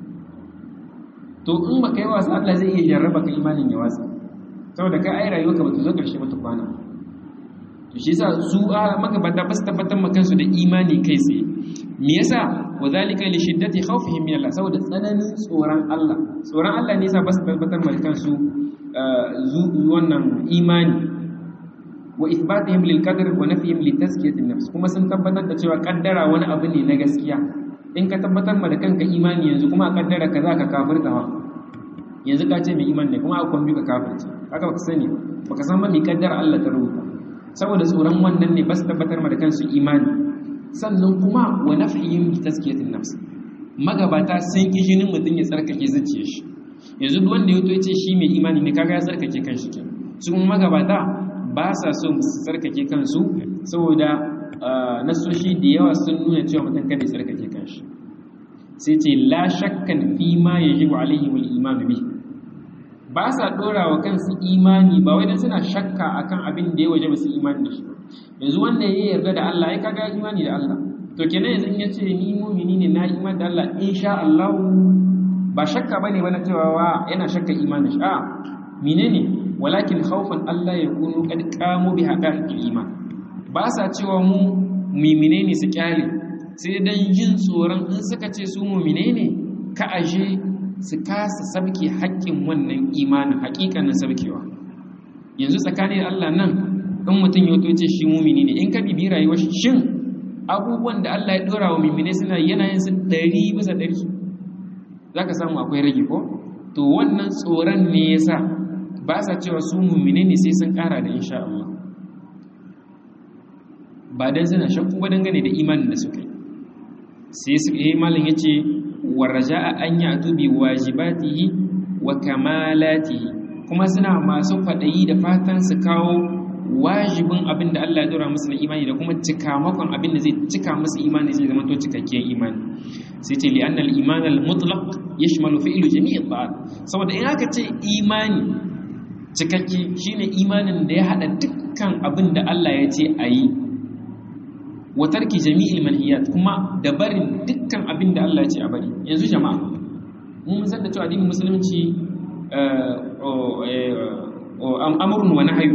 to in baka yi wasa Allah zai iya jarraba ka imanin ya wasa saboda ka ai rayuwa ka bata zo ƙarshe ba kwana to shi yasa su a magabata ba su tabbatar ma kansu da imani kai tsaye me yasa wa zalika li shiddati khawfihim min Allah saboda tsananin tsoron Allah tsoron Allah ne yasa ba su tabbatar ma kansu wannan imani wa ithbatihim lil qadr wa nafyihim li tazkiyati nafs kuma sun tabbatar da cewa kaddara wani abu ne na gaskiya in ka tabbatar ma da kanka imani yanzu kuma a kaddara ka za ka kafirta ha yanzu ka ce mai imani ne kuma a kwambi ka kafirce haka baka sani baka san ma mai kaddara Allah ta rubuta saboda tsoron wannan ne ba su tabbatar ma da kansu imani sannan kuma wa nafyihim li tazkiyati nafs magabata sun ki jinin mutum ya tsarkake zuciyar shi yanzu duk wanda ya to ce shi mai imani ne kaga ya tsarkake kanshi ke su kuma magabata ba sa so su tsarkake kansu saboda nasoshi da yawa sun nuna cewa mutum kada ya tsarkake kanshi sai ce la shakkan fi ma yajibu alaihi wal iman bi ba sa dora wa kansu imani ba wai dan suna shakka akan abin da ya waje ba su imani da shi yanzu wanda ya yarda da Allah ya kaga imani da Allah to kenan yanzu in ya ce ni mu'mini ne na imani da Allah insha Allah ba shakka bane bana cewa wa yana shakka imanin shi a menene walakin khawfan Allah ya kunu kad qamu bi haqa'iqil iman ba sa cewa mu mu'mine ne su kyale sai dan jin tsoron in suka ce su mu'mine ne ka aje su kasa sabke haƙƙin wannan imanin haƙiƙanin sabkewa yanzu tsakanin Allah nan in mutum ya ce shi mu'mini ne in ka bibi rayuwar shi shin abubuwan da Allah ya dora wa mu'mine suna yana yin su 100 bisa 100 za ka samu akwai rage ko to wannan tsoron ne ya sa ba sa cewa su mummine ne sai sun kara da insha Allah ba don suna shakku ba dangane da imanin da suka yi sai su yi malin ya ce warraja a an yi atubi wajibatihi wa kamalatihi kuma suna masu faɗayi da fatan su kawo wajibin abin da Allah ya dora musu na imani da kuma cikamakon abin da zai cika musu imani zai zama to cikakkiyar imani sai ce li annal iman al mutlaq yashmalu fi'lu jami' al ta'at saboda in aka ce imani cikakke shine imanin da ya hada dukkan abin da Allah ya ce ayi wa tarki jami'il manhiyat kuma da barin dukkan abin da Allah ya ce a bari yanzu jama'a mun san da cewa addinin musulunci amrun wa nahyu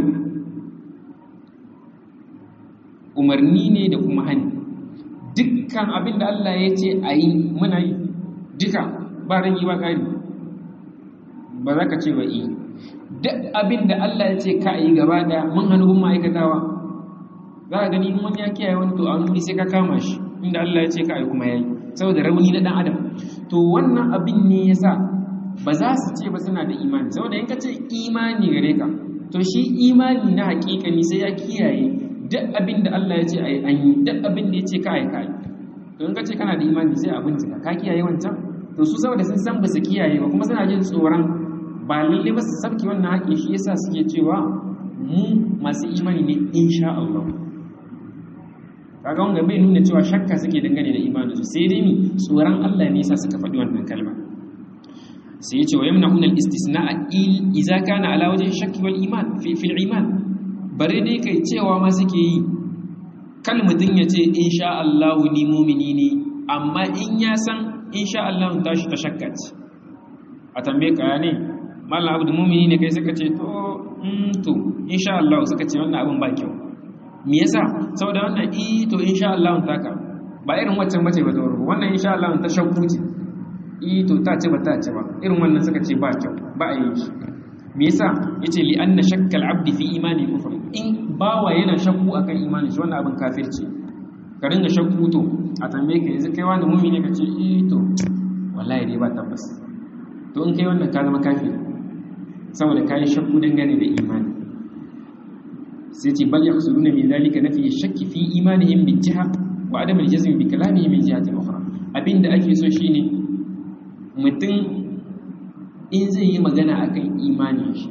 umarni ne da kuma hani dukkan abin da Allah ya ce a yi muna yi duka ba ragi ba ƙari ba za ka ce ba yi duk abin da Allah ya ce ka yi gaba ɗaya mun hannu bin ma'aikatawa za a gani wani ya kiyaye wani to a wani sai ka kama shi inda Allah ya ce ka yi kuma ya yi saboda rauni na ɗan adam to wannan abin ne ya sa ba za su ce ba suna da imani saboda in ka ce imani gare ka to shi imani na hakikani sai ya kiyaye duk abin da Allah ya ce a yi an yi duk abin da ya ce ka yi ka yi to in ka ce kana da imani sai a bincika ka kiyaye wancan to su saboda sun san ba su kiyaye ba kuma suna jin tsoron ba lalle ba su sabki wannan haƙi shi yasa suke cewa mu masu imani ne insha Allah kaga wanga bai nuna cewa shakka suke dangane da imani su sai dai ni tsoron Allah ne yasa suka faɗi wannan kalma sai yace wa yamna'una al-istisna'a idza kana ala wajhi shakki wal iman fi fil iman bare dai kai cewa ma suke yi kal mutun yace insha Allah ni mu'mini ne amma in ya san insha Allah tashi ta shakka ce a tambaye ka ne mallam abdu mu'mini ne kai suka ce to mm to insha Allah suka ce wannan abin ba kyau me yasa saboda wannan i to insha Allah taka ba irin waccan bace ba zauro wannan insha Allah ta shakku ce i to ta ce ba ta ce ba irin wannan suka ce ba kyau ba a yi shi me yasa yace li anna shakkal abdi fi imani kufr in bawa yana shakku akan imanin shi wannan abin kafirci ka ringa shakku to a tambaye ka yanzu kai wani mumini ka ce eh to wallahi dai ba tabbas to in kai wannan ka zama kafiri saboda ka yi shakku dangane da imani sai ce bal yaqsuluna min zalika nafi shakki fi imanihim bi jiha wa adam al-jazm bi kalamihim min jihati ukhra abinda ake so shine mutum in zai yi magana akan imanin shi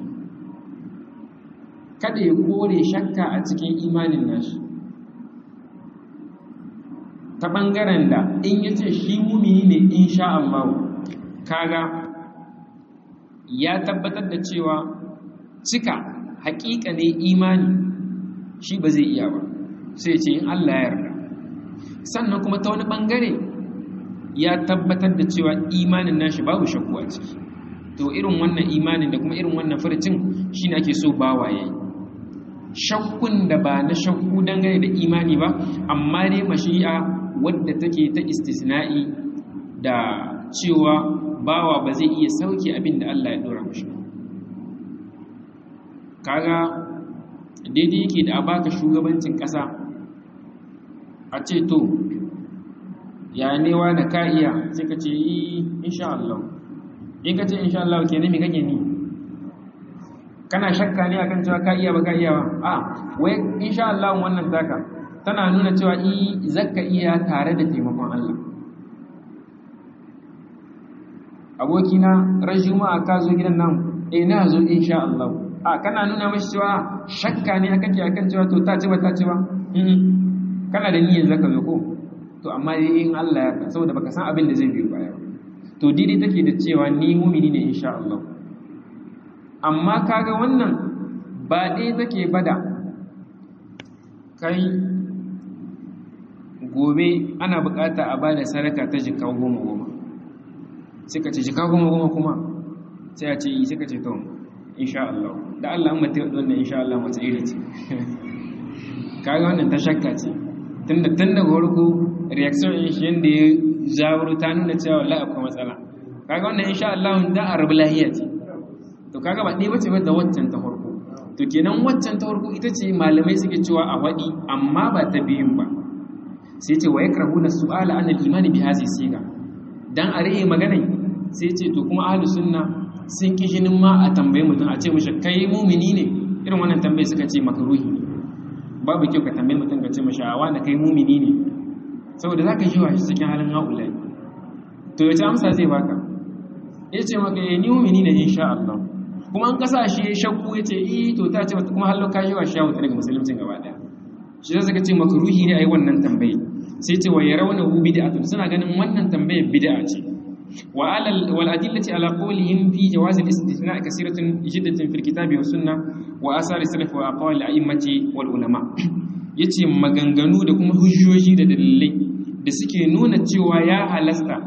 kada ya kore shakka a cikin imanin nashi ta ɓangaren da in ya ce shi mumini ne insha Allah kaga ya tabbatar da cewa cika haƙiƙa ne imani shi ba zai iya ba sai ce in Allah ya yarda sannan kuma ta wani ɓangare ya tabbatar da cewa imanin nashi babu shakku a ciki to irin wannan imanin da kuma irin wannan furcin shi ne ake so bawa yayi shakkun da ba na shakku dangane da imani ba amma dai mashi'a wadda take ta istisna'i da cewa bawa ba zai iya sauke abin da Allah ya dora mashi kaga daidai yake da a baka shugabancin ƙasa a ce to ya newa da ka iya sai ka ce yi insha Allah in ka ce insha Allah ke nemi kake ni kana shakka ne akan cewa ka iya ba ka iya ba a wai insha Allah wannan taka tana nuna cewa i zakka iya tare da taimakon Allah abokina ran juma'a ka zo gidan nan eh na zo insha Allah a kana nuna mashi cewa shakka ne akan ke akan cewa to ta ce ba ta ce ba kana da niyyar zaka zo ko to amma dai in Allah ya yarda saboda baka san abin da zai biyo baya to daidai take da cewa ni mumini ne insha Allah amma kaga wannan ba dai take bada kai gobe ana bukata a bada sadaka ta jika goma goma sai ka ce jika goma goma kuma sai a ce yi sai ka ce to insha Allah da Allah an mata wannan insha Allah mata iri ce kaga wannan ta shakka ce tunda tun daga farko reaction din shi yanda ya zawuru ta nuna cewa wallahi akwai matsala kaga wannan insha Allah da a rabu lahiya ce to kaga ba ɗaya bace ba da waccan ta farko to kenan waccan ta farko ita ce malamai suke cewa a waɗi amma ba ta biyun ba sai ce wa yakrahuna su'ala an al-imani bi hadhihi siga dan a rage magana sai ce to kuma ahlus sunna sun ki jinin ma a tambaye mutum a ce mishi kai mumini ne irin wannan tambaye suka ce makruhi ne babu kyau ka tambaye mutum ka ce mishi a wani kai mumini ne saboda za ka jiwa shi cikin halin haulai to yace amsa zai baka ya ce maka ya ni mumini ne insha Allah kuma an kasa shi shakku ya ce eh to ta ce kuma hallo ka jiwa shi wuta daga musulmin gaba daya shi zai suka ce makruhi ne ai wannan tambaye sai ce wa yarawna hu bid'atun suna ganin wannan tambaye bid'a ce wa alal wal adillati ala qawlihim fi jawaz al istithna kasiratun jiddatun fil kitabi was sunnah wa asar salaf wa aqwal al a'immati wal ulama yace maganganu da kuma hujjoji da dalilai da suke nuna cewa ya halasta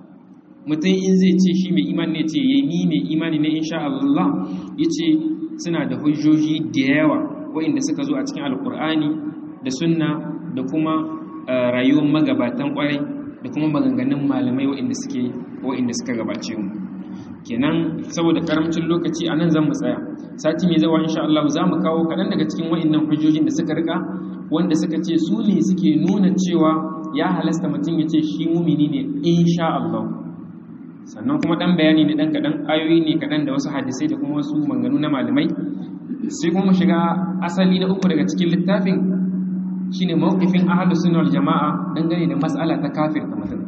mutum in zai ce shi mai imani ne ce yayi ni mai imani ne insha Allah yace suna da hujjoji da yawa waɗanda suka zo a cikin alkur'ani da sunna da kuma rayuwar magabatan kwarai da kuma maganganun malamai waɗanda suke waɗanda suka gabace mu kenan saboda karamcin lokaci a nan zan mu tsaya sati mai zawa insha Allah za mu kawo kaɗan daga cikin waɗannan hujjojin da suka rika wanda suka ce su ne suke nuna cewa ya halasta mutum ya ce shi mumini ne insha Allah sannan kuma ɗan bayani ne ɗan kaɗan ayoyi ne kaɗan da wasu hadisai da kuma wasu maganganu na malamai sai kuma shiga asali na uku daga cikin littafin shine mawqifin ahlus sunna wal jamaa dangane da mas'ala ta kafir ta mutum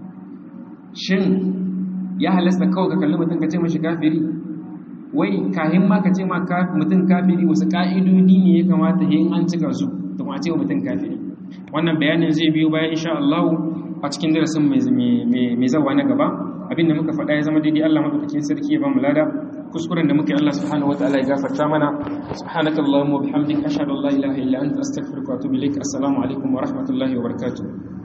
shin ya halasta kawai ka kalli mutum ka ce mashi kafiri wai kahin ma ka ce ma mutum kafiri wasu ka'idodi ne ya kamata yin an cika su da kuma ce wa mutum kafiri wannan bayanin zai biyo bayan insha Allah a cikin darasin mai zawa na gaba abinda muka faɗa ya zama daidai Allah madaukakin sarki ya ba mu lada kuskuren da muke Allah subhanahu wataala ya gafarta mana subhanaka allahumma wa bihamdika ashhadu an la ilaha illa anta astaghfiruka wa atubu ilaik assalamu alaikum wa rahmatullahi wa barakatuh